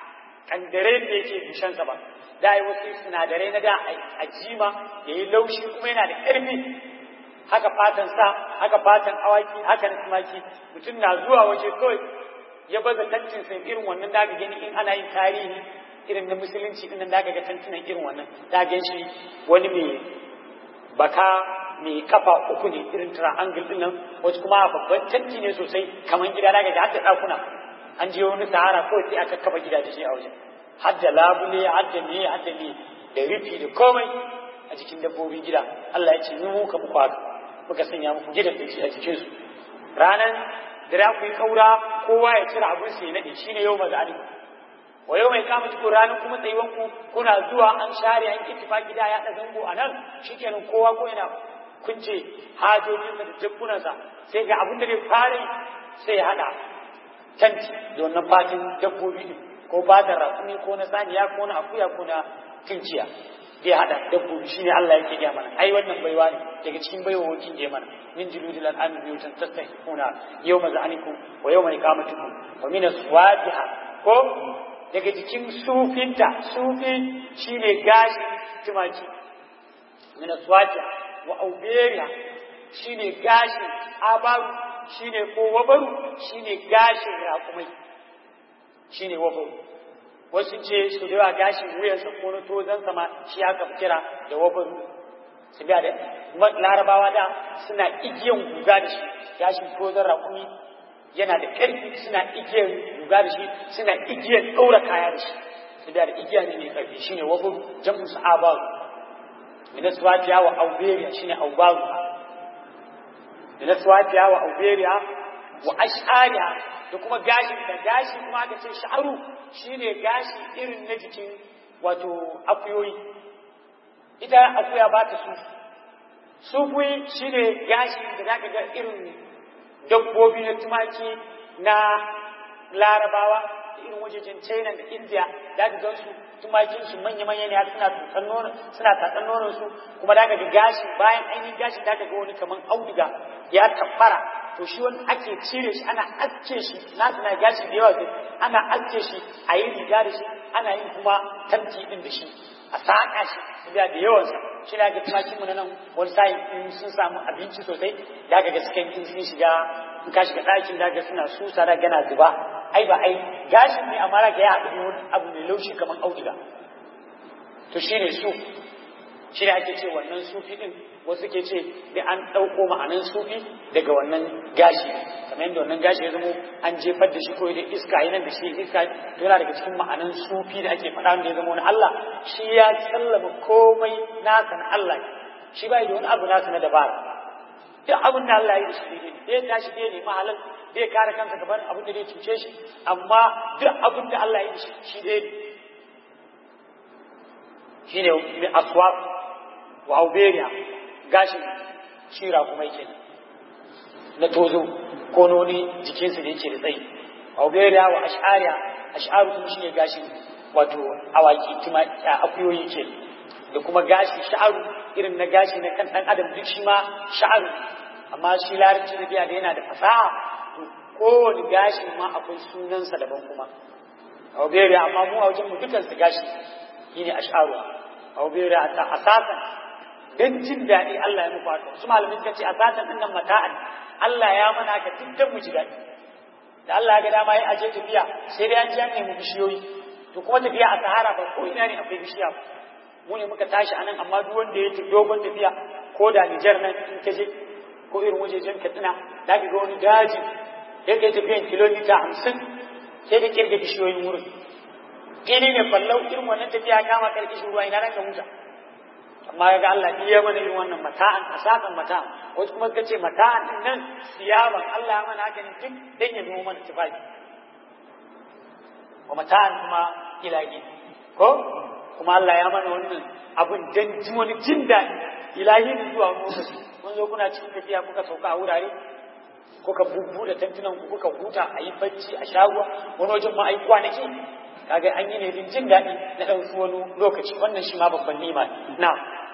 kandare da yake bushensa ba da yi wasu sinadarai na da a jima ya yi laushi kuma yana da ƙarfi haka fatan sa haka fatan awaki haka na tumaki mutum na zuwa waje kawai ya baza tantin sai irin wannan da ga gani in ana yin tarihi irin na musulunci din da ga tantunan irin wannan da ga shi wani mai baka mai kafa uku ne irin triangle din nan wasu kuma babban tanti ne sosai kamar gida daga da hadda dakuna an je wani sahara ko sai aka kafa gida da shi a wajen hadda labule hadda ne hadda ne da rufi da komai a cikin dabbobin gida Allah ya ce mu muka muku haka muka sanya muku gidan da a cikin su ranan da za ku yi kaura kowa ya cire abin sai nade shine yau mazali wa yau mai kama cikin ranar kuma tsayuwan ku kuna zuwa an share an kittifa gida ya da zango a nan shikenan kowa ko yana kunce hajojinsa da jakkunansa sai ga abin da zai fara sai ya haɗa tanti da wannan fatin dabbobi ne ko ba da rakumi ko na saniya ko na akuya ko na tunciya zai haɗa dabbobi shine Allah yake gaya mana ai wannan baiwa ne daga cikin baiwawokin da mana min juludil al'ami biyutan tastahikuna yawma za'anikum wa yawma iqamatikum wa min aswabiha ko daga cikin sufinta sufi shine gashi tumaki min aswabiha wa auberiya shine gashin abaru shine ko wabaru shine gashin raƙumai shine wabaru wasu ce su da gashin wuyansa ko na tozon sama shi aka kira da wabaru su da larabawa da suna igiyan guga da shi gashin tozon raƙumi yana da ƙarfi suna igiyan guga da shi suna igiyan ɗaura kaya da shi su da igiya ne mai ƙarfi shine wabaru jam'u su abaru min aswafiya wa auberiya shine aubaru min aswafiya wa auberiya wa ash'ariya da kuma gashi da gashi kuma aka ce sha'aru shine gashi irin na jikin wato akuyoyi ita akuya ba ta sufu sufuyi shine gashi da zaka ga irin dabbobi na tumaki na larabawa irin wajejen china da india da ka gan su tumakin su manya manya ne suna tatsan nono suna tatsan nonon su kuma da ka ga gashi bayan ainihin gashi da ka ga wani kaman auduga ya tabbara to shi wani ake cire shi ana aske shi na suna gashi da yawa ana aske shi a yi riga da shi ana yin kuma tanti din da shi a saƙa shi da da yawansa shi da ga tumakin mu na nan wani sa'in in sun samu abinci sosai da ga gaskiya in sun shiga in ka shiga ɗakin da ga suna susa da gana zuba ai ba ai gashin ne amma ga ya haɗu wani abu mai laushi kamar auduga to shine su shi ne ake ce wannan sufi din wasu ke ce da an ɗauko ma'anan sufi daga wannan gashi kamar yadda wannan gashi ya zamo an jefar da shi ko da iska yi nan da shi iska to yana daga cikin ma'anan sufi da ake faɗa da ya zama wani Allah shi ya sallama komai nasa na Allah shi bai da wani abu nasa na dabara duk abin da Allah ya yi da shi ne zai tashi zai nemi halal zai kare kansa gaban abin da zai cuce shi amma duk abin da Allah ya yi da shi shi zai shi ne mai aswab wa auberiya gashin shira kuma yake na tozo ko noni jikinsa da yake da tsayi auberiya wa ash'ariya ash'aru kuma shine gashin wato awaki tuma akuyoyi ke da kuma gashi sha'aru irin na gashi na kan dan adam duk shi ma sha'aru amma shi larabci da biya da yana da fasaha to kowane gashi ma akwai sunansa daban kuma auberiya amma mu a wajen mu dukan su gashi shine ash'aru auberiya ta asasan don jin daɗi Allah ya muku haka su malamin suka ce a satan ɗin nan mata'an Allah ya mana ka dukkan mu ji daɗi da Allah ya ga dama ya aje tafiya sai dai an ji an nemi bishiyoyi to kuma tafiya a sahara ba ko ina ne akwai bishiya mu ne muka tashi anan amma duk wanda ya tafi dogon tafiya ko da Nijar nan in ka je ko irin wajejen Katsina da ka ga wani daji ya kai tafiyan kilomita hamsin sai da kirga bishiyoyin wurin fili ne fallau irin wannan tafiya kama karkashin ruwa ina nan ka huta amma ga Allah ya mana irin wannan mata'an asakan mata'an wasu kuma suka ce mata'an din nan siyaban Allah ya mana haka ne duk dan ya zama mana tufafi wa mata'an kuma ilahi ko kuma Allah ya mana wannan abun dan ji wani jin daɗi ilahi ne zuwa lokaci kun zo kuna cikin tafiya kuka sauka a wurare kuka bubbuɗe tantunan ku kuka huta a yi bacci a sha ruwa wani wajen ma a yi kwanaki kaga an yi ne din jin daɗi na ɗan wani lokaci wannan shi ma babban nima na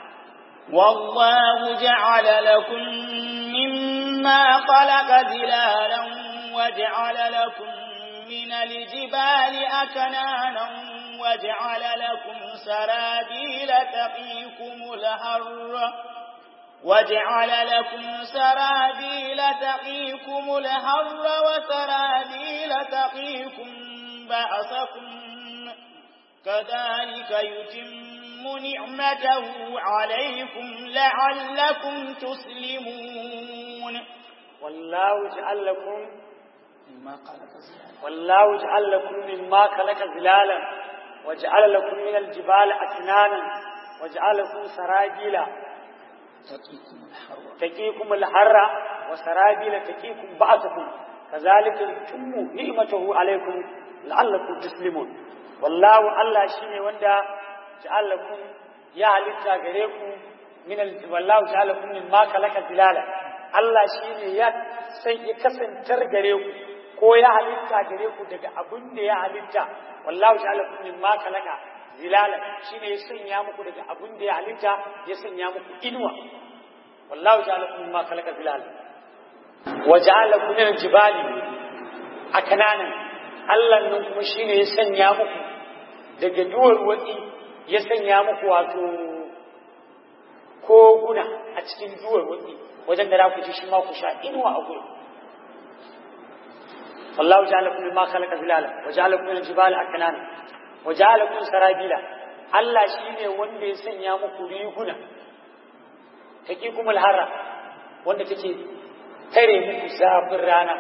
والله جعل لكم مما خلق ذلالا وجعل لكم من الجبال أكنانا وجعل لكم سرابيل تقيكم الحر وجعل لكم سرابيل تقيكم الحر وسرابيل تقيكم بأسكم كذلك يتم نعمته عليكم لعلكم تسلمون والله جعل لكم والله جعل لكم مما خلق ظلالا وجعل لكم من الجبال أكنانا وجعل لكم سرابيل تقيكم الحر وسرابيل تقيكم بأسكم كذلك يتم نعمته عليكم la'allakum tuslimun wallahu Allah shine wanda ja'alakum ya halitta gare ku min al wallahu ja'alakum min ma kalaka zilala Allah shine ya sai ya kasantar gare ku ko ya halitta gare ku daga abin da ya halitta wallahu ja'alakum min ma kalaka zilala shine ya sanya muku daga abin da ya halitta ya sanya muku inuwa wallahu ja'alakum min ma kalaka zilala wa ja'alakum min al-jibali akananan Allah nan kuma shi ne ya sanya muku daga duwar watsi ya sanya muku wato koguna a cikin duwar watsi wajen da za ku ci shi ma ku sha inuwa a gurin wallahu ja'ala kullu ma khalaqa zilala wa ja'ala kullu jibala aknana wa ja'ala kullu sarabila Allah shi ne wanda ya sanya muku riguna taqikumul harra wanda take tare muku zafin rana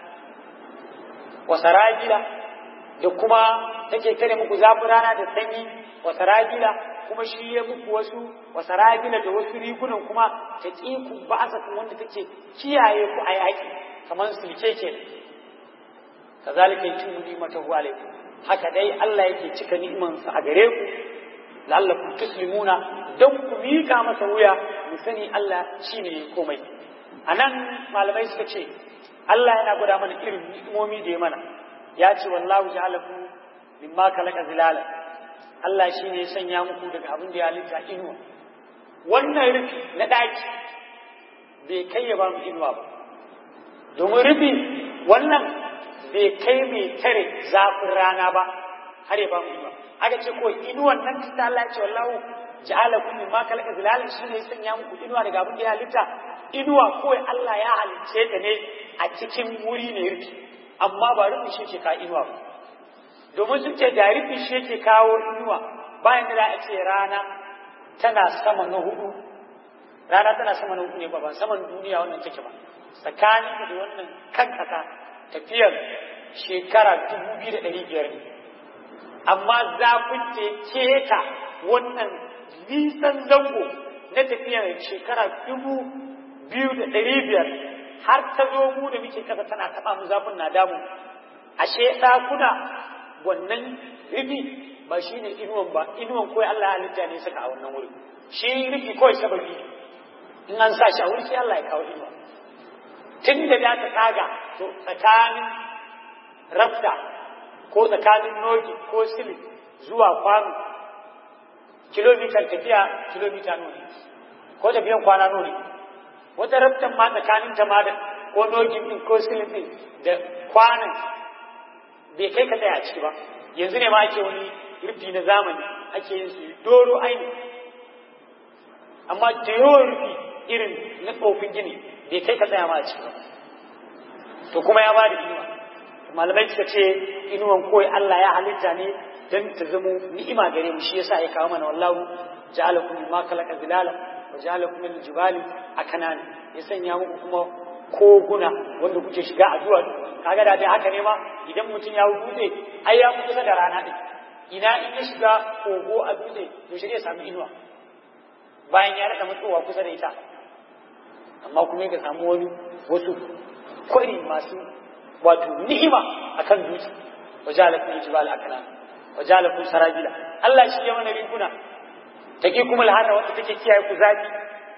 wa sarabila da kuma take tare muku zafin rana da sanyi wa sarabila kuma shi ya muku wasu wa sarabila da wasu rigunan kuma ta ku ba'asatun wanda take kiyaye ku a yaƙi kamar sulke ke kazalika yutimmu ni'matahu alaykum haka dai Allah yake cika ni'imansa a gare ku la'allakum tuslimuna don ku mika masa wuya mu sani Allah shine komai anan malamai suka ce Allah yana gwada mana irin ni'imomi da ya mana ya ce wallahu ja'alakum mimma khalaqa zilala Allah shine ya sanya muku daga abin da ya halitta inuwa wannan rufi na daki bai kai ya ba mu inuwa ba domin rufi wannan bai kai mai tare zafin rana ba har ya ba mu inuwa aka ce ko inuwan nan ta Allah ya ce wallahu ja'alakum mimma khalaqa zilala shine ya sanya muku inuwa daga abin da ya halitta inuwa kawai Allah ya halicce ta ne a cikin wuri ne rufi amma ba rufi shi ke kawo inuwa ba domin sun ce da rufi shi ke kawo inuwa bayan da za a ce rana tana sama na hudu rana tana sama na hudu ne ba ba saman duniya wannan take ba tsakanin da wannan kan kasa tafiyar shekara dubu biyu da ɗari biyar ne amma zafin da ya keta wannan nisan zango na tafiyar shekara dubu biyu da ɗari biyar har ta zo mu da muke kasa tana taɓa mu zafin na damu ashe ɗakuna wannan rufi ba shi ne inuwan ba inuwan kawai Allah halitta ne saka a wannan wuri shi rufi kawai sababi in an sa shi a wuri sai Allah ya kawo inuwa tun da za ta tsaga to tsakanin rafta ko tsakanin noki ko sili zuwa kwano kilomitar tafiya kilomita nuni ko tafiyan kwana nuni wata raftan ma tsakanin ta ma da ko nokin din ko silin din da kwanan bai kai ka tsaya a ciki ba yanzu ne ma ake wani rufi na zamani ake yin su doro aini amma da yawan rufi irin na tsofin gini bai kai ka tsaya ma a ciki ba to kuma ya bada inuwa malamai suka ce inuwan koyi Allah ya halitta ne dan ta zamo ni'ima gare mu shi yasa ya kawo mana wallahu ja'alakum mimma khalaqa zilala wa ja'alakum min jibali akanan ya sanya muku kuma koguna wanda kuke shiga a duwatsu kaga da dai haka ne ma idan mutum ya dutse ai ya kusa da rana din ina in ya shiga kogo a dutse to shi zai samu inuwa bayan ya rada matsowa kusa da ita amma kuma ya samu wani wasu kwari masu wato ni'ima akan dutse wajalakun jibal akana wajalakun sarabila Allah shi ya mana riguna take kuma alhada wanda take kiyaye ku zafi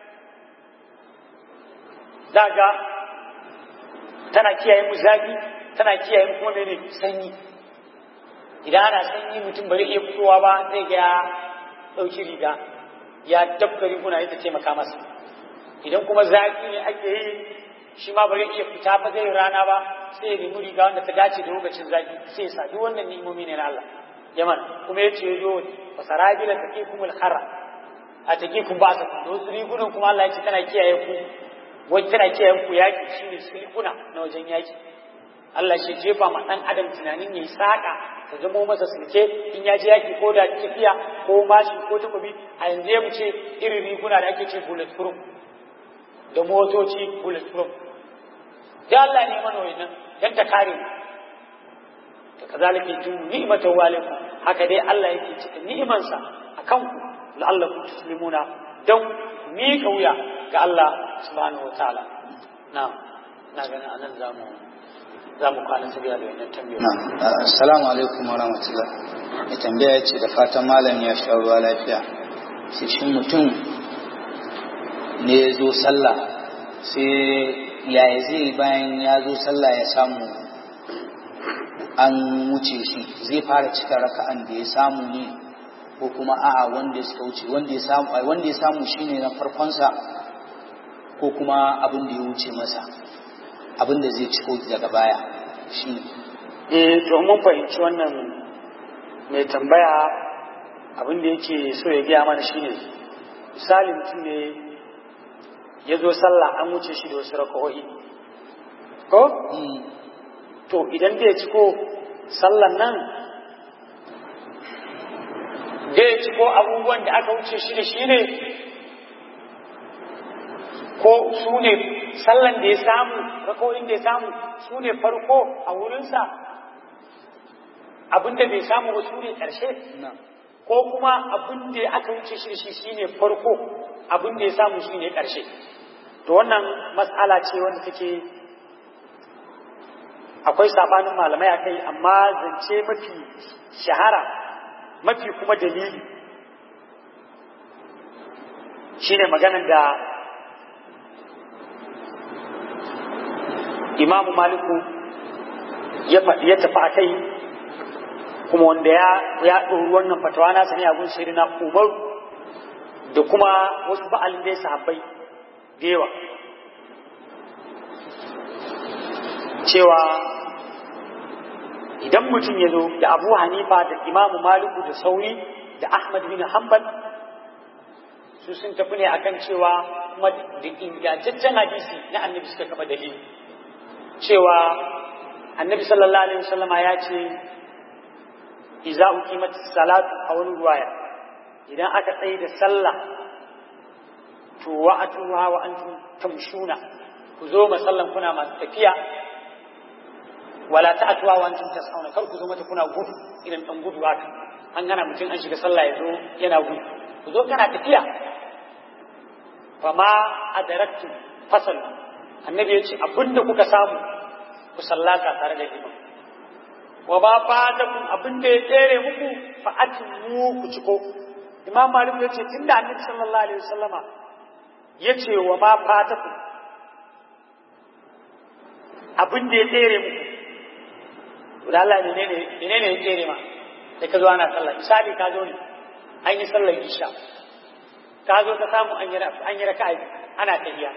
daga tana kiyaye mu zafi tana kiyaye mu kuma mene sanyi idan ana sanyi mutum bari iya fitowa ba zai ga ya dauki riga ya dabba riguna ita taimaka masa idan kuma zafi ne ake yi shi ma bari iya fita ba zai rana ba sai ya nemi riga wanda ta dace da lokacin zafi sai ya sa duk wannan ni'imomi ne na Allah yaman kuma ya ce zo wa sarabila taqikumul khara a taqikum ba sa da wasu rigunan kuma Allah ya ce tana kiyaye ku wai tana kiyaye ku yaki shine silkuna na wajen yaki Allah shi jefa ma dan adam tunanin yayi saka ta zamo masa silke in ya je yaki ko da tafiya ko mashi ko takobi a yanzu ya mu ce irin riguna da ake ce bullet proof da motoci bullet proof da Allah ne mana wannan dan ta kare mu to kazalika yatu ni'matu walikum haka dai Allah yake cikin ni'imansa akan ku la'allakum tuslimuna dan mi wuya ga Allah subhanahu wataala na'am na ganin anan zamu zamu kwana sabiya da wannan tambayoyi na'am assalamu alaikum wa rahmatullah mai tambaya ce da fatan malam ya sha ruwa lafiya sai shin mutum ne ya zo sallah sai yaya zai bayan ya zo sallah ya samu an wuce shi zai fara cika raka'an da ya samu ne ko kuma a'a wanda suka wuce wanda ya samu wanda ya samu shine na farkonsa ko kuma abin da ya wuce masa abin da zai ciko daga baya shi eh to mun fahimci wannan mai tambaya abin da yake so ya gaya mana shine misali mutum ne ya zo sallah an wuce shi da wasu raka'o'i ko to idan da ya ciko sallan nan da ya ciko abubuwan da aka wuce shi da shi ne ko su ne sallan da ya samu raka'o'in da ya samu su ne farko a wurinsa abinda bai samu ba su ne ƙarshe ko kuma abin da aka wuce shi da shi shine farko abin da ya samu shi ne ƙarshe to wannan matsala ce wanda take akwai sabanin malamai akai amma zance mafi shahara mafi kuma dalili shine maganar da imamu maliku ya tafi a kai kuma wanda ya ya ɗori wannan fatawa na sani abun shiri na umar da kuma wasu ba'alin da ya sahabbai da yawa cewa idan mutum ya zo da abu hanifa da imamu maliku da sauri da ahmad bin hanbal su sun tafi ne akan cewa kuma da ingantaccen hadisi na annabi suka kafa dalili cewa annabi sallallahu alaihi wasallama ya ce iza uqimat salatu a wani ruwaya idan aka tsaye da sallah to wa'atuha wa antum tamshuna ku zo masallan kuna masu tafiya wala ta'atuha wa antum tas'auna kar ku zo mata kuna gudu idan dan gudu haka an gana mutum an shiga sallah ya zo yana gudu ku zo kana tafiya fama adaraktu fasal annabi ya ce abinda kuka samu ku sallata tare da imam wa ba fatakum abinda ya tsere muku fa atimu ku ciko imam malik ya ce tunda annabi sallallahu alaihi wasallama ya ce wa ma fatakum abinda ya tsere muku da Allah ne ne ne ne ya tsere ma da ka zo ana sallah misali ka zo ne an yi sallar isha ka zo ka samu an yi raka'a ana tafiya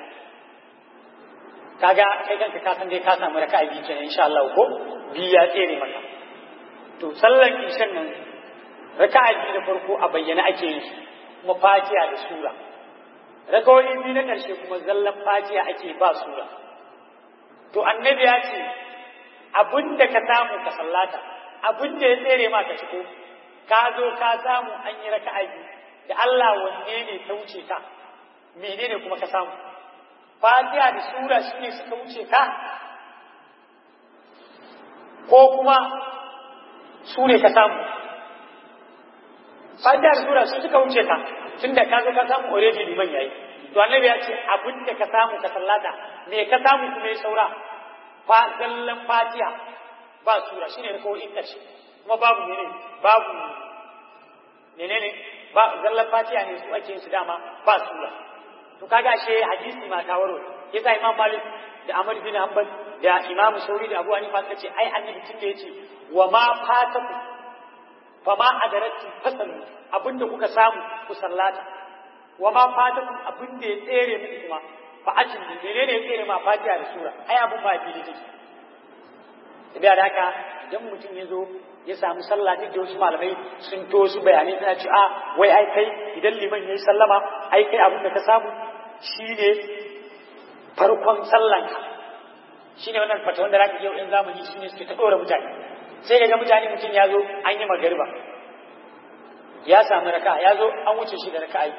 kaga kai kanka ka san dai ka samu raka'a biyu kenan insha Allah ko biyu ya tsere maka to sallar ishan nan raka'a biyu da farko a bayyana ake yin su kuma fatiha da sura rakawoyi biyu na ƙarshe kuma zallan fatiha ake ba sura to annabi ya ce abin da ka samu ka sallata abin da ya tsere ma ka ciko ka zo ka samu an yi raka'a biyu da Allah wanne ne ta wuce ka menene kuma ka samu fatiha da sura shine suka wuce ka ko kuma su ne ka samu fatiha da sura su suka wuce ka tunda ka zo ka samu already liman yayi to annabi ya ce abin da ka samu ka sallata me ka samu kuma ya saura fa zallan fatiha ba sura shine da kawai in kace kuma babu menene babu menene ba zallan fatiha ne su ake yin su dama ba sura to kaga she hadisi ma ta waro yasa imam malik da amr bin hanbal da imam sauri da abu hanifa suka ce ai annabi tunda yace wa ma fataku fa ma adaratu fasalu abinda kuka samu ku sallata wa ma fatakum abinda ya tsere muku kuma fa ajin menene ya tsere ma fatiha da sura ai abun ba fili take da da haka idan mutum ya zo ya samu sallah duk da wasu malamai sun to su bayanai suna ce a wai ai kai idan liman yayi sallama ai kai abin da ka samu shine farkon sallan ka shine wannan fata wanda zaka yau in zamani shine suke ta dora mutane sai daga mutane mutum ya zo an yi magariba ya samu raka ya zo an wuce shi da raka'a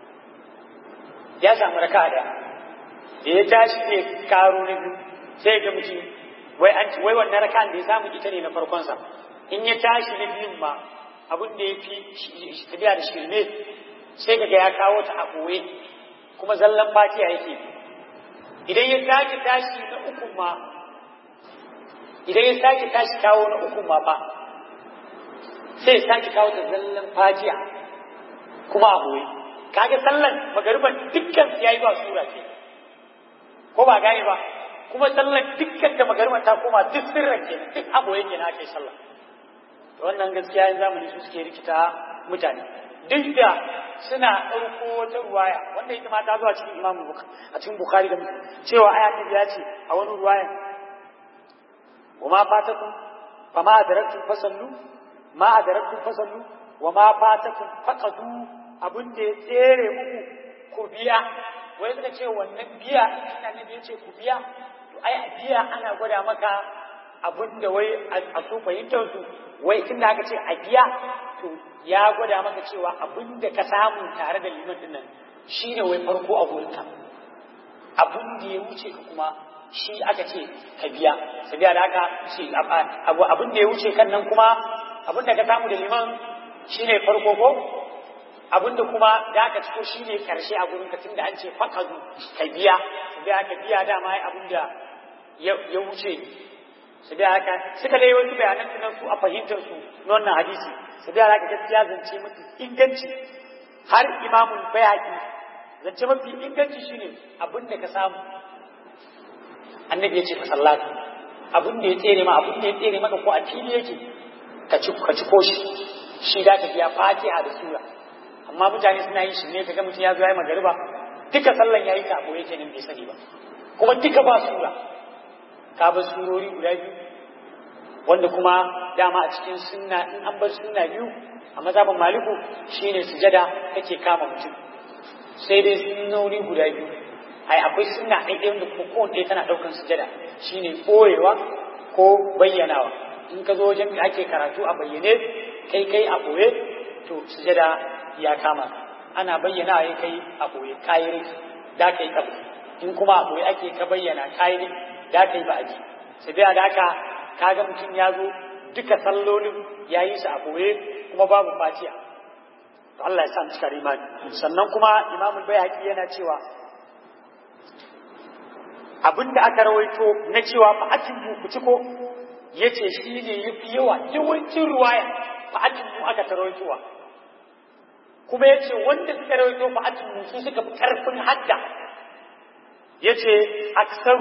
ya samu raka da da ya tashi ne karo na biyu sai ga mutum wai an wai wannan raka'an da ya samu ita ne na farkon sa in ya tashi na biyun ma abin da ya fi tafiya da shirme sai kaga ya kawo ta a ɓoye kuma zallan fatiya yake idan ya sake tashi na uku ma idan ya sake tashi kawo na uku ma ba sai ya sake kawo ta zallan fatiya kuma a ɓoye kaga sallan magariban dukkan ya yi ba sura ce ko ba gane ba kuma sallan dukkan da magariban ta koma duk sirran ke duk a ɓoye ke na ake sallah wannan gaskiya yin zamani su suke rikita mutane duk da suna ɗauko wata ruwaya wanda ita ma ta zuwa cikin imamu a cikin bukhari da cewa aya ta ya ce a wani ruwaya wa ma fatakum fa ma adaraktum fasallu ma adaraktum fasallu wa ma fatakum faqadu abin da ya tsere muku ku biya wai suka ce wannan biya ina ne ya ce ku biya to ai biya ana gwada maka abin da wai a su fahimtar su wai tun da aka ce a biya to ya gwada maka cewa abin da ka samu tare da liman dinnan shine wai farko a gurinka abin da ya wuce ka kuma shi aka ce ka biya sabiya da aka ce abu abin da ya wuce kan nan kuma abin da ka samu da liman shine farko ko abin da kuma da aka ciko shine karshe a gurinka tun da an ce fakazu ka biya sabiya ka biya dama abin da ya wuce su da haka suka dai wasu bayanan nan su a fahimtar su na wannan hadisi su da haka gaskiya zance mafi inganci har imamun bayaki zance mafi inganci shine abin da ka samu annabi ya ce ka sallata abin da ya tsere ma abin da ya tsere maka ko a fili yake ka ci ka ci koshi shi da ka biya fatiha da sura amma mutane suna yin shi ne kaga mutum ya zo ya yi magariba duka sallan yayi ta boye kenan bai sani ba kuma duka ba sura ka bar surori guda biyu wanda kuma dama a cikin sunna in an bar sunna biyu a mazhaban maliku shine sujada kake kama mutum sai dai sunnoni guda biyu ai akwai sunna ɗaya ɗaya wanda kuma kowanne ɗaya tana ɗaukan sujada shine ɓoyewa ko bayyanawa in ka zo wajen da ake karatu a bayyane kai kai a ɓoye to sujada ya kama ana bayyana ya kai a boye kayi da kai kabu in kuma a boye ake ka bayyana kayi da kai ba aji sai da haka kaga mutum ya zo duka sallolin ya yi su a boye kuma babu fatiha to Allah ya sa mu cika imani sannan kuma imamul bayhaqi yana cewa abinda aka rawaito na cewa fa'atin ku ciko yace shi ne yafi yawa yawancin ruwaya fa'atin mu aka tarawaitowa kuma yace wanda suka rawaito fa'atin mu su suka fi karfin hadda yace aksaru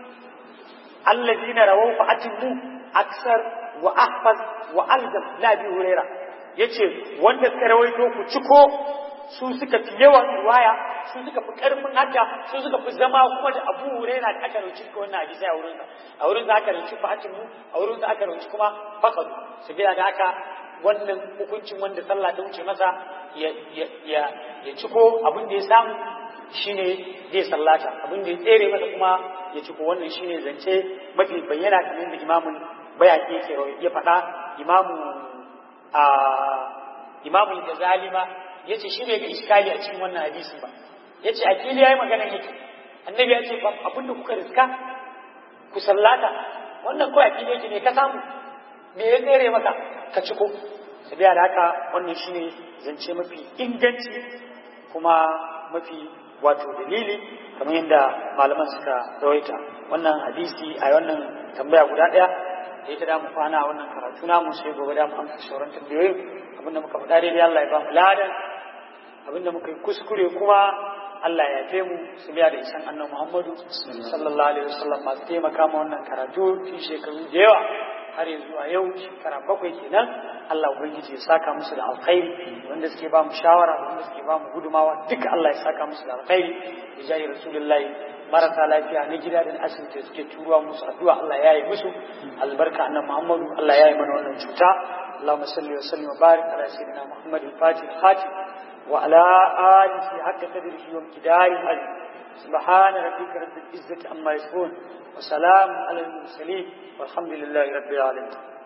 alladina rawaw fa'atin mu aksar wa ahfaz wa alzam la bi huraira yace wanda suka rawaito ku ciko su suka fi yawan riwaya su suka fi karfin hadda su suka fi zama kuma da abu huraira da aka rauci ko wannan hadisi a wurin a wurin da aka rauci fatin mu a wurin da aka rauci kuma fakadu su bila da aka wannan hukuncin wanda sallah ta wuce masa ya ya ya ya ciko abin da ya samu shine zai sallata abin da ya tsere masa kuma ya ciko wannan shine zance mafi bayyana kamar da imamun bayaki yake ya faɗa imamu a imamu Ghazali ma yace shi bai ga iskali a cikin wannan hadisi ba yace a fili yayi magana yake annabi ya ce abin da kuka riska ku sallata wannan kawai a fili yake ne ka samu me ya tsere maka ka ciko sabiya da haka wannan shine zance mafi inganci kuma mafi wato dalili kamar yadda malaman suka rawaita wannan hadisi a wannan tambaya guda daya da ita da mu kwana wannan karatu namu sai gobe da mu amsa sauran tambayoyin abinda muka faɗa daidai Allah ya ba mu ladan abinda muka yi kuskure kuma Allah ya yafe mu su biya da isan annan Muhammadu sallallahu alaihi wasallam masu taimaka ma wannan karatu fi shekaru da yawa har yanzu a yau shekara bakwai kenan Allah ubangiji ya saka musu da alkhairi wanda suke ba mu shawara wanda suke ba mu gudumawa duka Allah ya saka musu da alkhairi ya jayi rasulullahi marasa lafiya na gida da asibiti suke turuwa musu addu'a Allah ya yi musu albarka annan Muhammadu Allah ya yi mana wannan cuta اللهم صل وسلم وبارك على سيدنا محمد الفاتح الخاتم وعلى آله حق قدره وامتداره العظيم سبحان ربك رب العزة عما يصفون وسلام على المرسلين والحمد لله رب العالمين